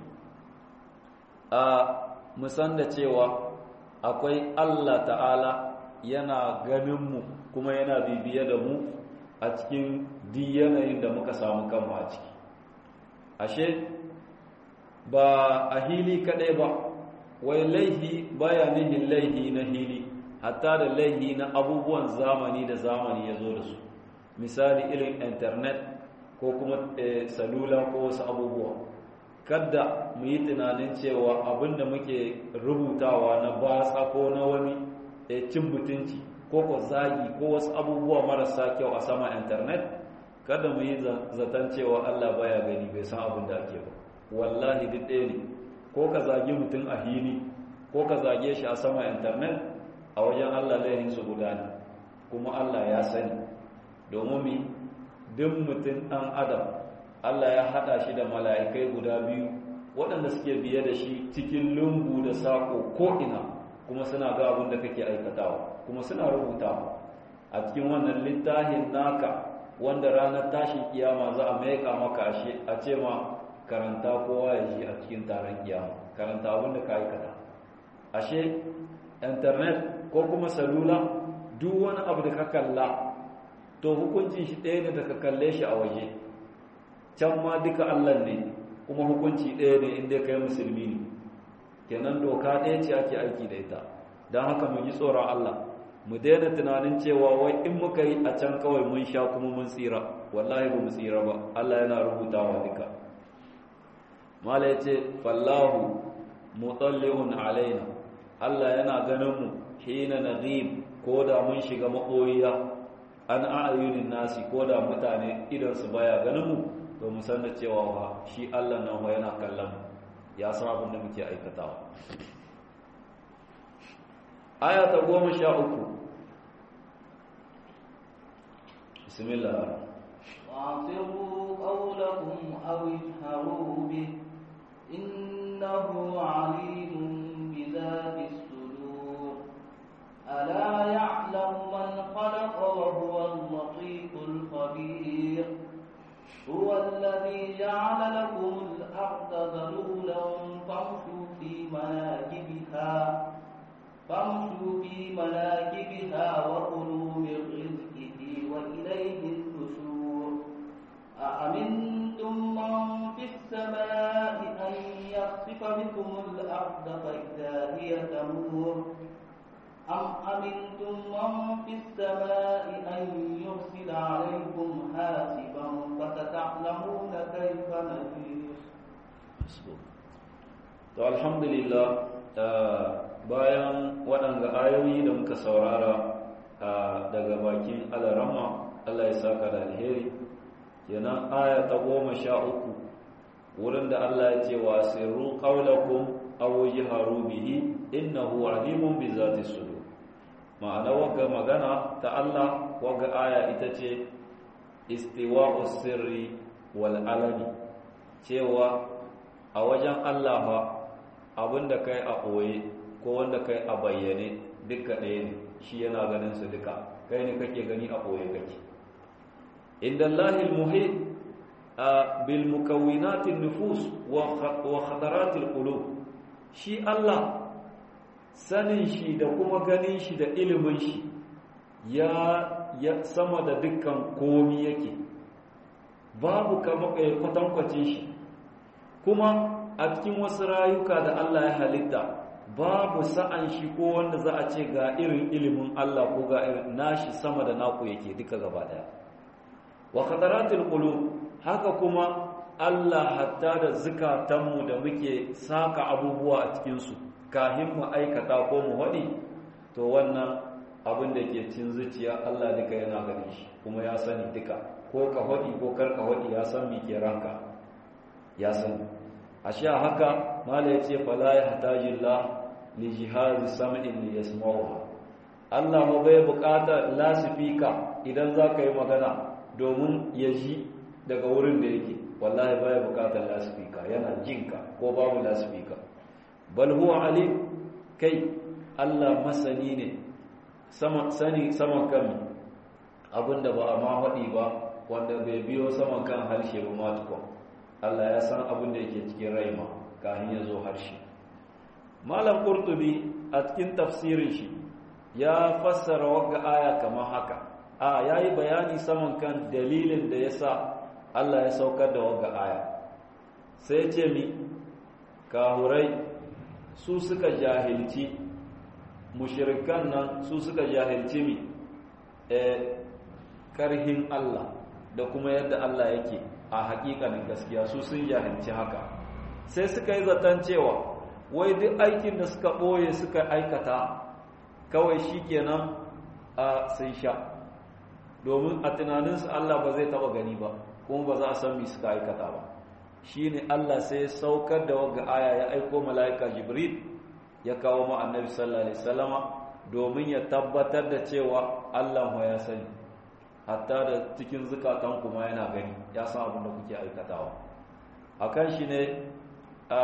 a musan da cewa akwai Allah ta'ala yana ganinmu kuma yana bibiye da mu a cikin yanayin da muka samu kanmu a ciki ashe ba a hili kaɗai ba wai laihi baya nihin laihi na hili hatta da laihi na abubuwan zamani da zamani ya zo da su misali irin internet ko kuma salula ko wasu abubuwa kadda mu yi tunanin cewa abinda muke rubutawa na batsa ko na wani cin mutunci ko ko zagi ko wasu abubuwa marasa kyau a sama internet kada mu yi zaton cewa Allah baya gani bai san abin da ake ba wallahi duk ɗaya ne ko ka zagi mutum a hili ko ka zage shi a sama internet a wajen Allah laihin su guda ne kuma Allah ya sani domin mi duk mutum ɗan adam Allah ya haɗa shi da mala'ikai guda biyu waɗanda suke biye da shi cikin lungu da saƙo ko'ina kuma suna ga abin da kake aikatawa kuma suna rubutawa a cikin wannan littafin naka wanda ranar tashin kiyama za a maika maka ashe a ce ma karanta kowa ya ji a cikin taron kiyama karanta abin da ka aikata ashe internet ko kuma salula duk wani abu da ka kalla to hukuncin shi ɗaya ne da ka kalle shi a waje can ma duka Allah ne kuma hukunci ɗaya ne inda kai musulmi ne kenan doka ɗaya ce ake aiki da ita don haka mu ji tsoron Allah mu daina tunanin cewa wai in muka yi a can kawai mun sha kuma mun tsira wallahi ba mu tsira ba Allah yana rubutawa duka mala yace fallahu mutalliun alaina Allah yana ganin mu hina naghib ko da mun shiga maɓoyiya an a'ayunin nasi ko da mutane idan su baya ganin mu to mu san da cewa ba shi Allah nan wa yana kallon mu ya san abin da muke aikatawa aya ta goma sha uku bismillah وأعصروا قولكم أو اجهروا به إنه عليم بذات الصدور ألا يعلم من خلق وهو اللطيف الخبير هو الذي فامشوا في مناكبها وكلوا من رزقه وإليه النشور أأمنتم من في السماء أن يخسف بكم الأرض فإذا هي تمور أم أمنتم من في السماء أن يرسل عليكم حاسبا فستعلمون كيف نذير to alhamdulillah bayan waɗanda ayoyi da muka saurara daga bakin alarama Allah ya saka da alheri kenan aya ta goma sha uku wurin da Allah ya ce wa sirru qawlakum aw jharu bihi innahu alimun bi zati sudur ma'ana waga magana ta Allah waga aya ita ce istiwa'u sirri wal alani cewa a wajen Allah fa abinda kai a ɓoye ko wanda kai a bayyane duka ɗaya ne shi yana ganin su duka kai ne kake gani a ɓoye kake inda Allahil muhit bil mukawwinatin nufus wa khataratil qulub shi Allah sanin shi da kuma ganin shi da ilimin shi ya ya sama da dukkan komi yake babu kama kwatankwacin shi kuma a cikin wasu rayuka da Allah ya halitta babu sa'an shi ko wanda za a ce ga irin ilimin Allah ko ga irin nashi sama da naku yake duka gaba daya wa khataratul qulub haka kuma Allah hatta da zukatanmu da muke saka abubuwa a cikin su kahin mu aikata ko mu wadi to wannan abin da ke cin zuciya Allah duka yana ganin shi kuma ya sani duka ko ka wadi ko kar ka wadi ya san me ke ranka ya sani ashe haka mala yace fala yahtajillah li jihaz sam'in li yasma'uha Allah ma bai bukata lasifika idan zaka yi magana domin ya ji daga wurin da yake wallahi bai bukatar lasifika yana jinka ko babu lasifika bal huwa alim kai Allah masani ne sama sani saman kan abinda ba a ma faɗi ba wanda bai biyo saman kan harshe ba ma tukun Allah ya san abin da yake cikin raima kafin ya zo harshe malam qurtubi a cikin tafsirin shi ya fassara wagga aya kamar haka a yayi bayani saman kan dalilin da yasa Allah ya saukar da wagga aya sai ce mi kahurai su suka jahilci mushrikan nan su suka jahilci mi eh karhin Allah da kuma yadda Allah yake a hakikanin gaskiya su sun jahilci haka sai suka yi zaton cewa wai duk aikin da suka ɓoye suka aikata kawai shi kenan a sun sha domin a tunaninsu Allah ba zai taɓa gani ba kuma ba za a san mi suka aikata ba shi ne Allah sai ya saukar da wagga aya ya aiko mala'ika jibril ya kawo ma annabi sallallahu alaihi wasallama domin ya tabbatar da cewa Allah ya sani hatta da cikin zukatan kuma yana gani ya san abin da kuke aikatawa akan shi ne a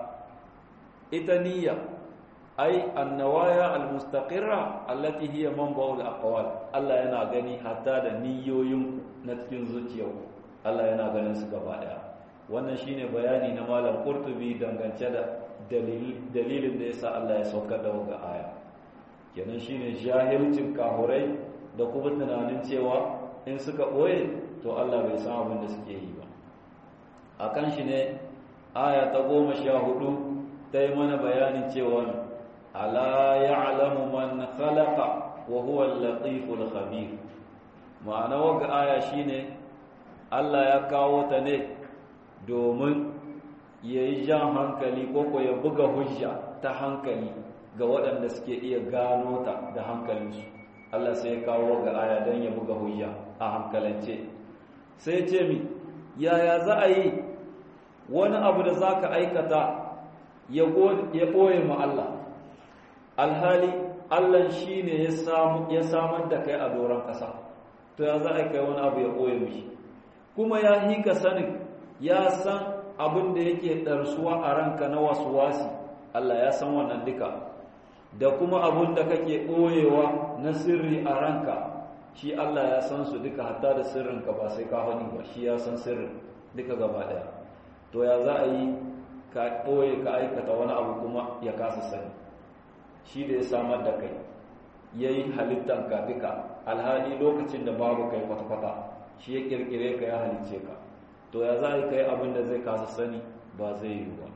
ita niyya ai annawaya almustaqirra allati hiya manba'ul aqwal Allah yana gani hatta da niyoyin na cikin zuciyarku Allah yana ganin su gaba daya wannan shine bayani na malam Qurtubi dangance da dalilin da yasa Allah ya saukar da wannan aya kenan shine jahilcin kahurai da kuma tunanin cewa in suka ɓoye to Allah bai san abin da suke yi ba a kan shi ne aya ta goma sha hudu ta yi mana bayanin cewa ala ya'lamu man khalaqa wa huwa al-latiful khabir ma'ana waga aya shine Allah ya kawo ta ne domin yayi jan hankali ko ko ya buga hujja ta hankali ga waɗanda suke iya gano ta da hankalinsu Allah sai ya kawo ga aya don ya buga hujja a hankalance sai ce mi yaya za a yi wani abu da za ka aikata ya ɓoye ma Allah alhali Allah shi ne ya samar da kai a doron ƙasa to ya za a kai wani abu ya ɓoye mishi kuma ya yi ka sanin ya san abin da yake ɗarsuwa a ranka na wasu wasi Allah ya san wannan duka da kuma abun da kake ɓoyewa na sirri a ranka shi Allah ya san su duka hatta da sirrinka ba sai ka faɗi ba shi ya san sirrin duka gaba ɗaya to ya za a yi ka ɓoye ka aikata wani abu kuma ya kasa sani shi da ya samar da kai ya yi halittar ka duka alhali lokacin da babu kai kwata-kwata shi ya kirkire ka ya halicce ka to ya za a yi kai abin da zai kasa sani ba zai yi ba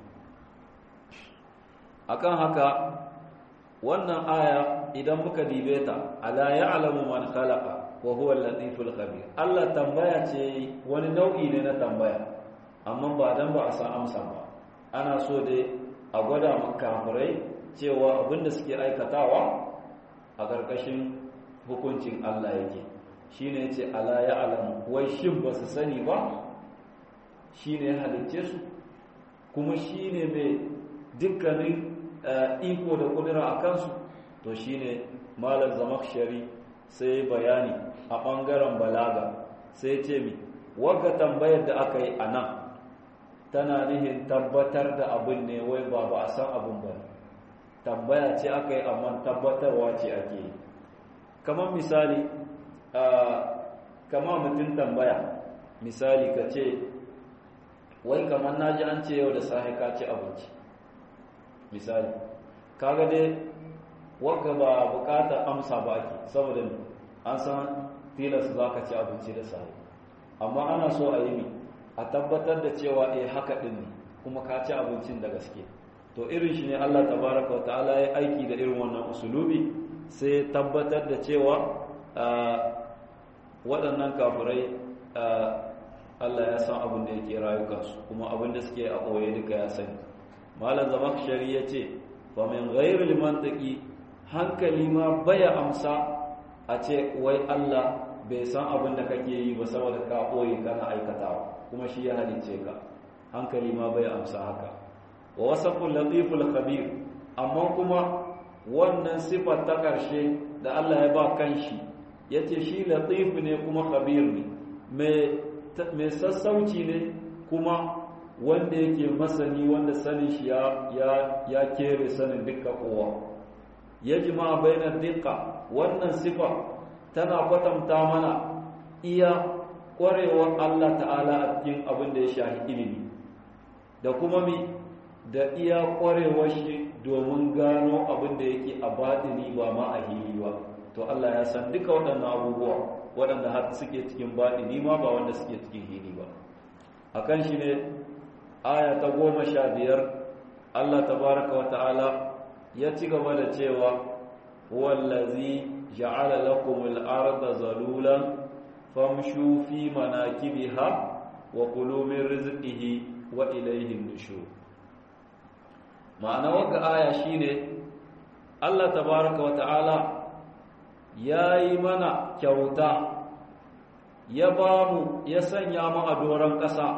akan haka wannan aya idan muka dibe ta ala ya'lamu man khalaqa wa huwa al-latiful khabir Allah tambaya ce wani nau'i ne na tambaya amma ba dan ba a san amsa ba ana so dai a gwada makafirai cewa abinda suke aikatawa a ƙarƙashin hukuncin Allah yake shine yace ala ya'lamu wai shin ba su sani ba shine ya halicce su kuma shine mai dukkanin iko da kudura a kansu to shine malam zamakshari sai bayani a ɓangaren balaga sai ce mi wagga tambayar da aka yi a nan tana nihin tabbatar da abin ne wai ba ba a san abin ba tambaya ce aka yi amma tabbatarwa ce ake yi kamar misali kama mutum tambaya misali ka ce wai kamar naji an ce yau da sahi ka ci abinci misali kaga dai wagga ba bukatar amsa ba ake saboda an san tilas za ka ci abinci da sahi amma ana so a yi mi a tabbatar da cewa eh haka din ne kuma ka ci abincin da gaske to irin shi ne Allah tabaraka wa ta'ala ya aiki da irin wannan usulubi sai tabbatar da cewa waɗannan kafirai Allah ya san abin da yake rayukansu kuma abin da suke a ɓoye duka ya sani malam zamakshari ya ce fa min ghairil mantaqi hankali ma baya amsa a ce wai Allah bai san abin da kake yi ba saboda ka ɓoye kana aikatawa kuma shi ya halicce ka hankali ma baya amsa haka wa wasaful latiful khabir amma kuma wannan sifar ta ƙarshe da Allah ya ba kanshi yace shi latif ne kuma khabir ne mai sassauci ne kuma wanda yake masani wanda sanin shi ya ya kere sanin dukkan kowa yajma bainar dukka wannan sifa tana kwatanta mana iya ƙwarewar Allah ta'ala a cikin abin da ya shahi ilimi da kuma mi da iya ƙwarewar shi domin gano abin da yake a baɗini ba ma a hili ba to Allah ya san duka waɗannan abubuwa waɗanda har suke cikin baɗini ma ba wanda suke cikin hili ba a kan shi ne aya ta goma sha biyar Allah tabaraka wa ta'ala ya ci gaba da cewa wallazi ja'ala lakum al-arda zalulan famshu fi manakibiha wa kulu min rizqihi wa ilayhi nushur ma'ana wagga aya shine Allah tabaraka wa ta'ala yayi mana kyauta ya bamu ya sanya mu a doron ƙasa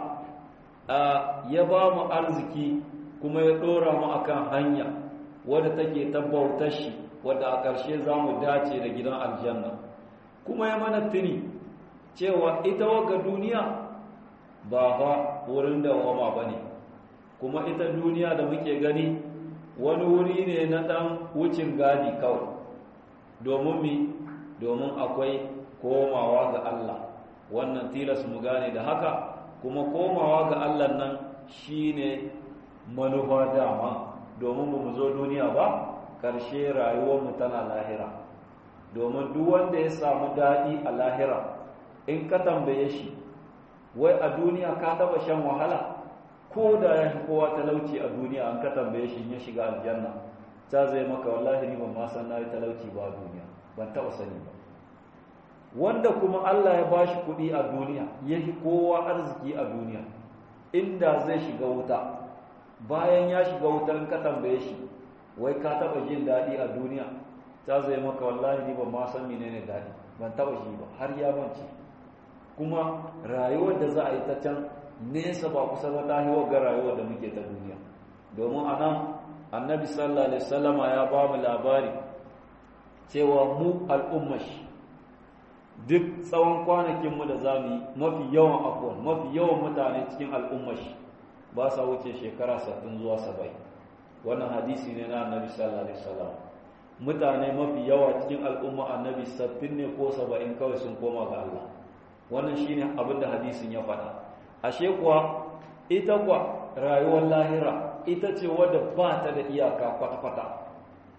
ya bamu arziki kuma ya dora mu akan hanya wadda take tabbautar shi wadda a ƙarshe za mu dace da gidan aljanna kuma ya mana tuni cewa ita waga duniya ba fa wurin da wama ba ne kuma ita duniya da muke gani wani wuri ne na ɗan wucin gadi kawai domin mi domin akwai komawa ga Allah wannan tilas mu gane da haka kuma komawa ga Allah nan shine manufa dama domin ba mu zo duniya ba ƙarshe rayuwarmu tana lahira domin duk wanda ya samu daɗi a lahira in ka tambaye shi wai a duniya ka taba shan wahala ko da ya fi kowa talauci a duniya an ka tambaye shi ya shiga aljanna ta zai maka wallahi ni ban ma san na yi talauci ba a duniya ban taba sani ba wanda kuma Allah ya bashi kuɗi a duniya ya fi kowa arziki a duniya inda zai shiga wuta bayan ya shiga wuta in ka tambaye shi wai ka taba jin daɗi a duniya ta zai maka wallahi ni ban ma san menene daɗi ban taba shi ba har ya mance kuma rayuwar da za a yi ta can nesa ba kusa ba ta hiwa ga rayuwar da muke ta duniya domin a nan annabi sallallahu alaihi wasallama ya ba mu labari cewa mu al'ummashi duk tsawon kwanakinmu da za mu yi mafi yawan afuwan mafi yawan mutane cikin al'ummashi ba sa wuce shekara 60 zuwa 70 wannan hadisi ne na annabi sallallahu alaihi wasallam mutane mafi yawa cikin al'umma annabi 60 ne ko 70 kawai sun koma ga Allah wannan shine abin da hadisin ya faɗa ashe kuwa ita kuwa rayuwar lahira ita ce wadda ba ta da iyaka kwata-kwata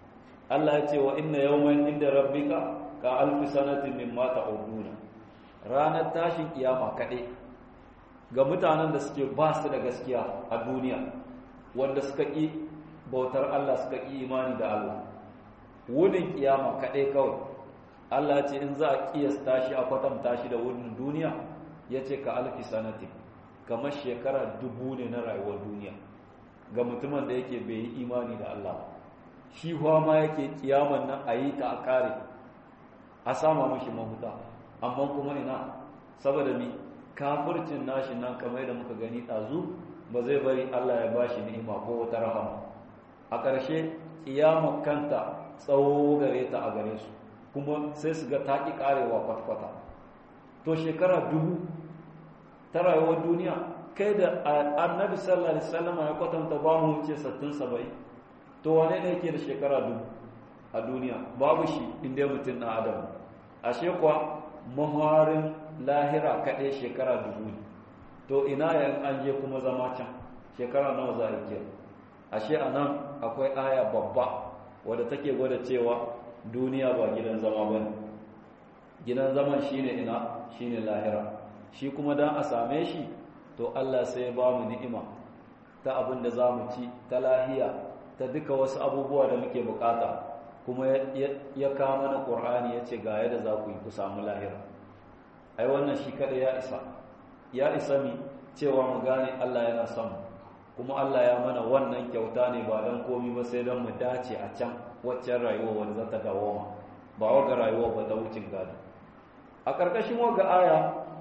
Allah ya ce wa inna yawman inda rabbika ka alfi sanatin mimma ta'uduna ranar tashin kiyama kaɗai ga mutanen da suke ba su da gaskiya a duniya wanda suka ƙi bautar Allah suka ƙi imani da Allah wunin kiyama kaɗai kawai Allah ce in za a ƙiyasta shi a kwatanta shi da wunin duniya ya ce ka alfi sanati kamar shekara dubu ne na rayuwar duniya ga mutumin da yake bai yi imani da Allah shi ma yake kiyaman nan a yi ta a kare a sama mashi mahuta amma kuma ina saboda mi kafircin nashi nan kamar da muka gani ɗazu ba zai bari Allah ya ba shi ni'ima ko wata rahama a ƙarshe kiyama kanta tsawo gare ta a gare su kuma sai su ga ta ƙi ƙarewa kwatkwata to shekara dubu ta rayuwar duniya kai da annabi sallallahu alaihi wasallam ya kwatanta ba mu ce 60 70 to wane ne yake da shekara dubu a duniya babu shi inda mutum na adam ashe kuwa maharin lahira kaɗai shekara dubu ne to ina yan an je kuma zama can shekara nawa za a yi ashe a nan akwai aya babba wadda take gwada cewa duniya ba gidan zama ba ne gidan zaman shine ina shine lahira shi kuma dan a same shi to Allah sai ya ba mu ni'ima ta abin da za mu ci ta lahiya ta duka wasu abubuwa da muke bukata kuma ya kama na ƙur'ani ya ce ga yadda za ku yi ku samu lahira ai wannan shi kada ya isa ya isa mi cewa mu gane Allah yana son kuma Allah ya mana wannan kyauta ne ba don komi ba sai don mu dace a can waccan rayuwa wanda za ta dawoma ba waga rayuwa ba ta wucin gado a ƙarƙashin waga aya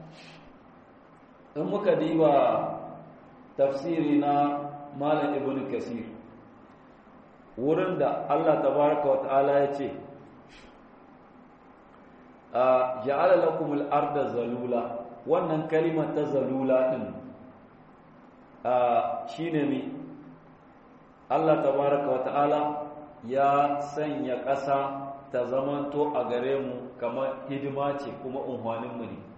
in muka diba tafsiri na malam ibn kasir wurin da Allah tabaraka wa ta'ala ya ce a ja'ala lakumul arda zalula wannan kalimar ta zalula din a shine mi Allah tabaraka wa ta'ala ya sanya ƙasa ta zamanto a gare mu kamar hidima ce kuma unhwanin mu ne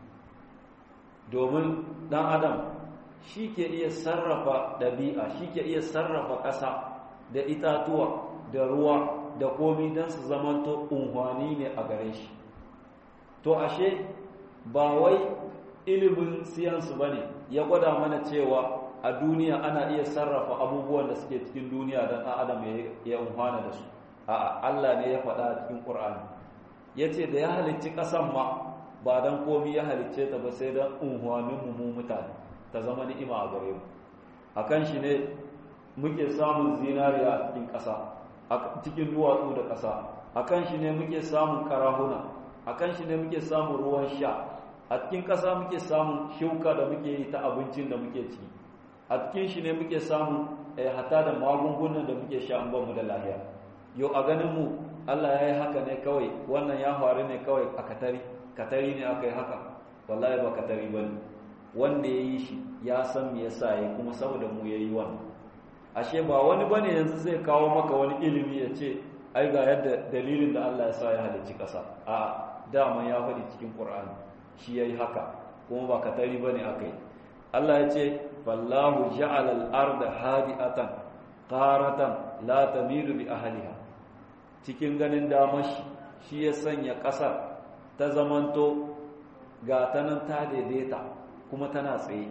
domin dan adam shi ke iya sarrafa ɗabi'a shi ke iya sarrafa ƙasa da itatuwa da ruwa da komi don su zamanto unhwani ne a gare shi to ashe ba wai ilimin siyansu ba ne ya gwada mana cewa a duniya ana iya sarrafa abubuwan da suke cikin duniya don ɗan adam ya unhwana da su a Allah ne ya faɗa a cikin ƙur'ani ya ce da ya halicci ƙasan ma ba don komi ya halicce ta ba sai don unhwanin mu mutane ta zama ni'ima a gare mu a kan shi ne muke samun zinariya a cikin ƙasa a cikin duwatsu da ƙasa a kan shi ne muke samun karahuna a kan shi ne muke samun ruwan sha a cikin ƙasa muke samun shuka da muke yi ta abincin da muke ci a cikin shi ne muke samun hata da magungunan da muke sha an mu da lahiya yau a ganin mu Allah ya yi haka ne kawai wannan ya faru ne kawai a katari katari ne aka yi haka wallahi ba katari ba ne wanda ya yi shi ya san me yasa ya kuma saboda mu ya yi wannan ashe ba wani bane yanzu zai kawo maka wani ilimi ya ce ai ga yadda dalilin da Allah ya sa ya halicci ƙasa a dama ya faɗi cikin Qur'ani shi yayi haka kuma ba katari bane akai Allah ya ce fallahu ja'ala al-arda hadi'atan qaratan la tamilu bi ahliha cikin ganin damar shi shi ya sanya ƙasar ta zamanto ga ta nan ta daidaita kuma tana tsaye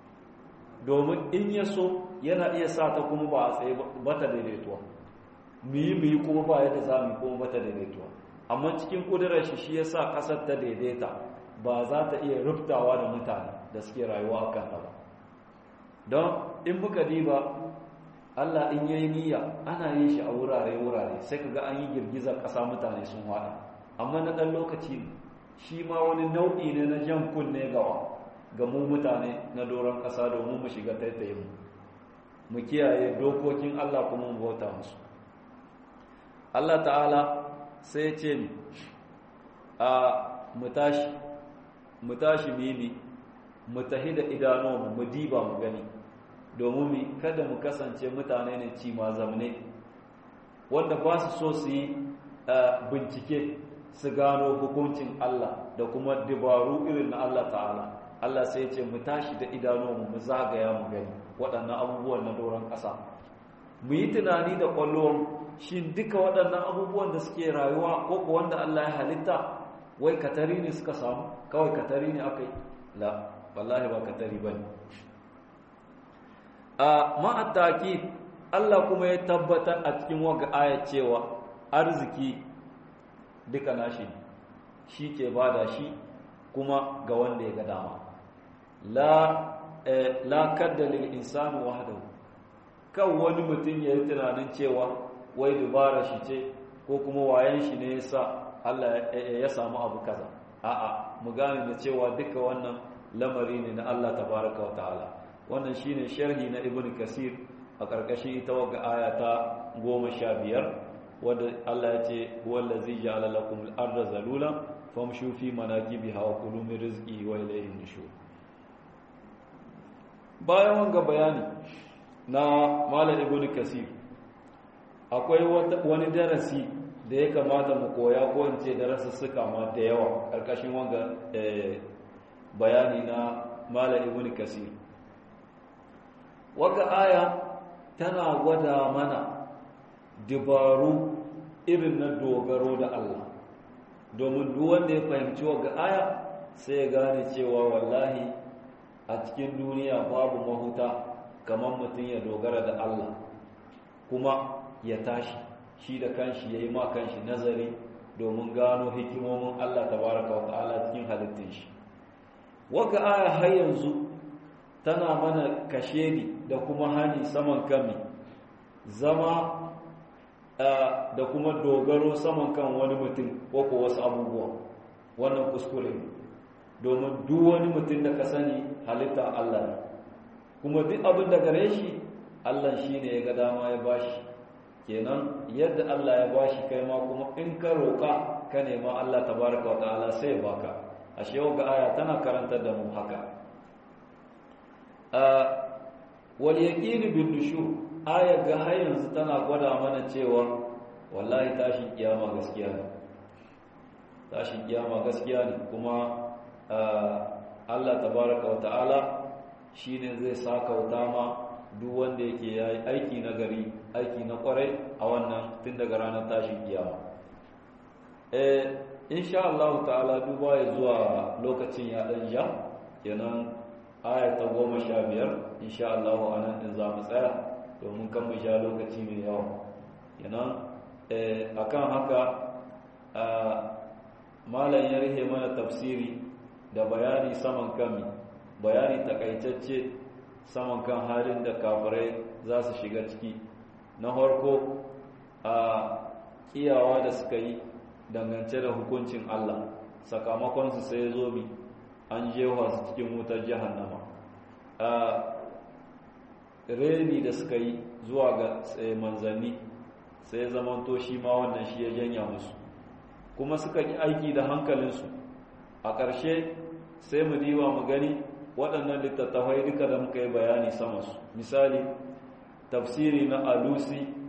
domin in ya so yana iya sa ta kuma ba a tsaye ba ta daidaituwa mu yi mu yi kuma ba yadda za mu yi kuma ba ta daidaituwa amma cikin ƙudurar shi shi ya sa ƙasar ta daidaita ba za ta iya ruftawa da mutane da suke rayuwa a kanta ba don in muka diba Allah in yayi niyya ana yin shi a wurare-wurare sai ka ga an yi girgizar ƙasa mutane sun haɗa amma na ɗan lokaci shi ma wani nau'i ne na jan kunne gawa ga mu mutane na doron ƙasa domin mu shiga taitayin mu mu kiyaye dokokin Allah kuma mu bauta musu Allah ta'ala sai ya ce ni a mu tashi mu tashi mimi mu tahi da idanuwanmu mu diba mu gani domin mu kada mu kasance mutane ne ci ma zamne wanda ba su so su yi bincike su gano hukuncin Allah da kuma dabaru irin na Allah ta'ala Allah sai ce mu tashi da idanuwanmu mu zagaya mu gani waɗannan abubuwan na doron ƙasa mu yi tunani da kwallon shi duka waɗannan abubuwan da suke rayuwa ko ko wanda Allah ya halitta wai katari ne suka samu kawai katari ne aka yi la wallahi ba katari ba ne a ma'attaki Allah kuma ya tabbatar a cikin waga aya cewa arziki duka nashi shi ke bada shi kuma ga wanda ya ga dama la la kadda lil insani wahdahu kan wani mutum ya yi tunanin cewa wai dubara shi ce ko kuma wayan shi ne yasa Allah ya samu abu kaza a'a mu gane da cewa duka wannan lamari ne na Allah tabaraka wa ta'ala wannan shine sharhi na ibn kasir a karkashin ita wagga aya ta 15 wanda Allah ya ce huwallazi ja'ala lakum al-ardha zalulan famshu fi manakibiha wa kulu min rizqihi wa ilayhi nushur bayan wanga bayani na malam ibn kasir akwai wani darasi da ya kamata mu koya ko in ce darasussuka ma da yawa karkashin wanga bayani na malam ibn kasir wanga aya tana gwada mana dabaru irin na dogaro da Allah domin duk wanda ya fahimci wanga aya sai ya gane cewa wallahi a cikin duniya babu mahuta kamar mutum ya dogara da Allah kuma ya tashi shi da kanshi ya yi ma kanshi nazari domin gano hikimomin Allah tabaraka wa ta'ala cikin halittun shi waka aya har yanzu tana mana kashedi da kuma hani saman kami zama da kuma dogaro saman kan wani mutum ko ko wasu abubuwa wannan kuskure domin duk wani mutum da ka sani halitta Allah ne kuma duk abin da gare shi Allah shi ne ya ga dama ya bashi kenan yadda Allah ya bashi kai ma kuma in ka roƙa ka nema Allah tabaraka wa ta'ala sai ya baka ashe yau ga aya tana karantar da mu haka wal yaqin bin nushur aya ga har yanzu tana gwada mana cewa wallahi tashin kiyama gaskiya ne tashin kiyama gaskiya ne kuma Allah tabaraka wa ta'ala shine zai saka wuta ma duk wanda yake yayi aiki na gari aiki na kwarai a wannan tun daga ranar tashin kiyama eh insha Allah ta'ala duba ya zuwa lokacin ya dan ja kenan aya ta goma sha biyar insha Allah anan din za mu tsaya domin kan mu sha lokaci mai yawa kenan eh akan haka malam ya rihe mana tafsiri da bayani saman kami bayani takaitacce saman kan halin da kafirai za su shiga ciki na harko a kiyawa da suka yi dangance da hukuncin Allah sakamakonsu sai zo mi an jewa su cikin wutar jahannama a reni da suka yi zuwa ga manzanni sai zamanto shi ma wannan shi ya janya musu kuma suka yi aiki da hankalinsu a ƙarshe sai mu diba mu gani waɗannan littattafai duka da muka yi bayani sama su misali tafsiri na alusi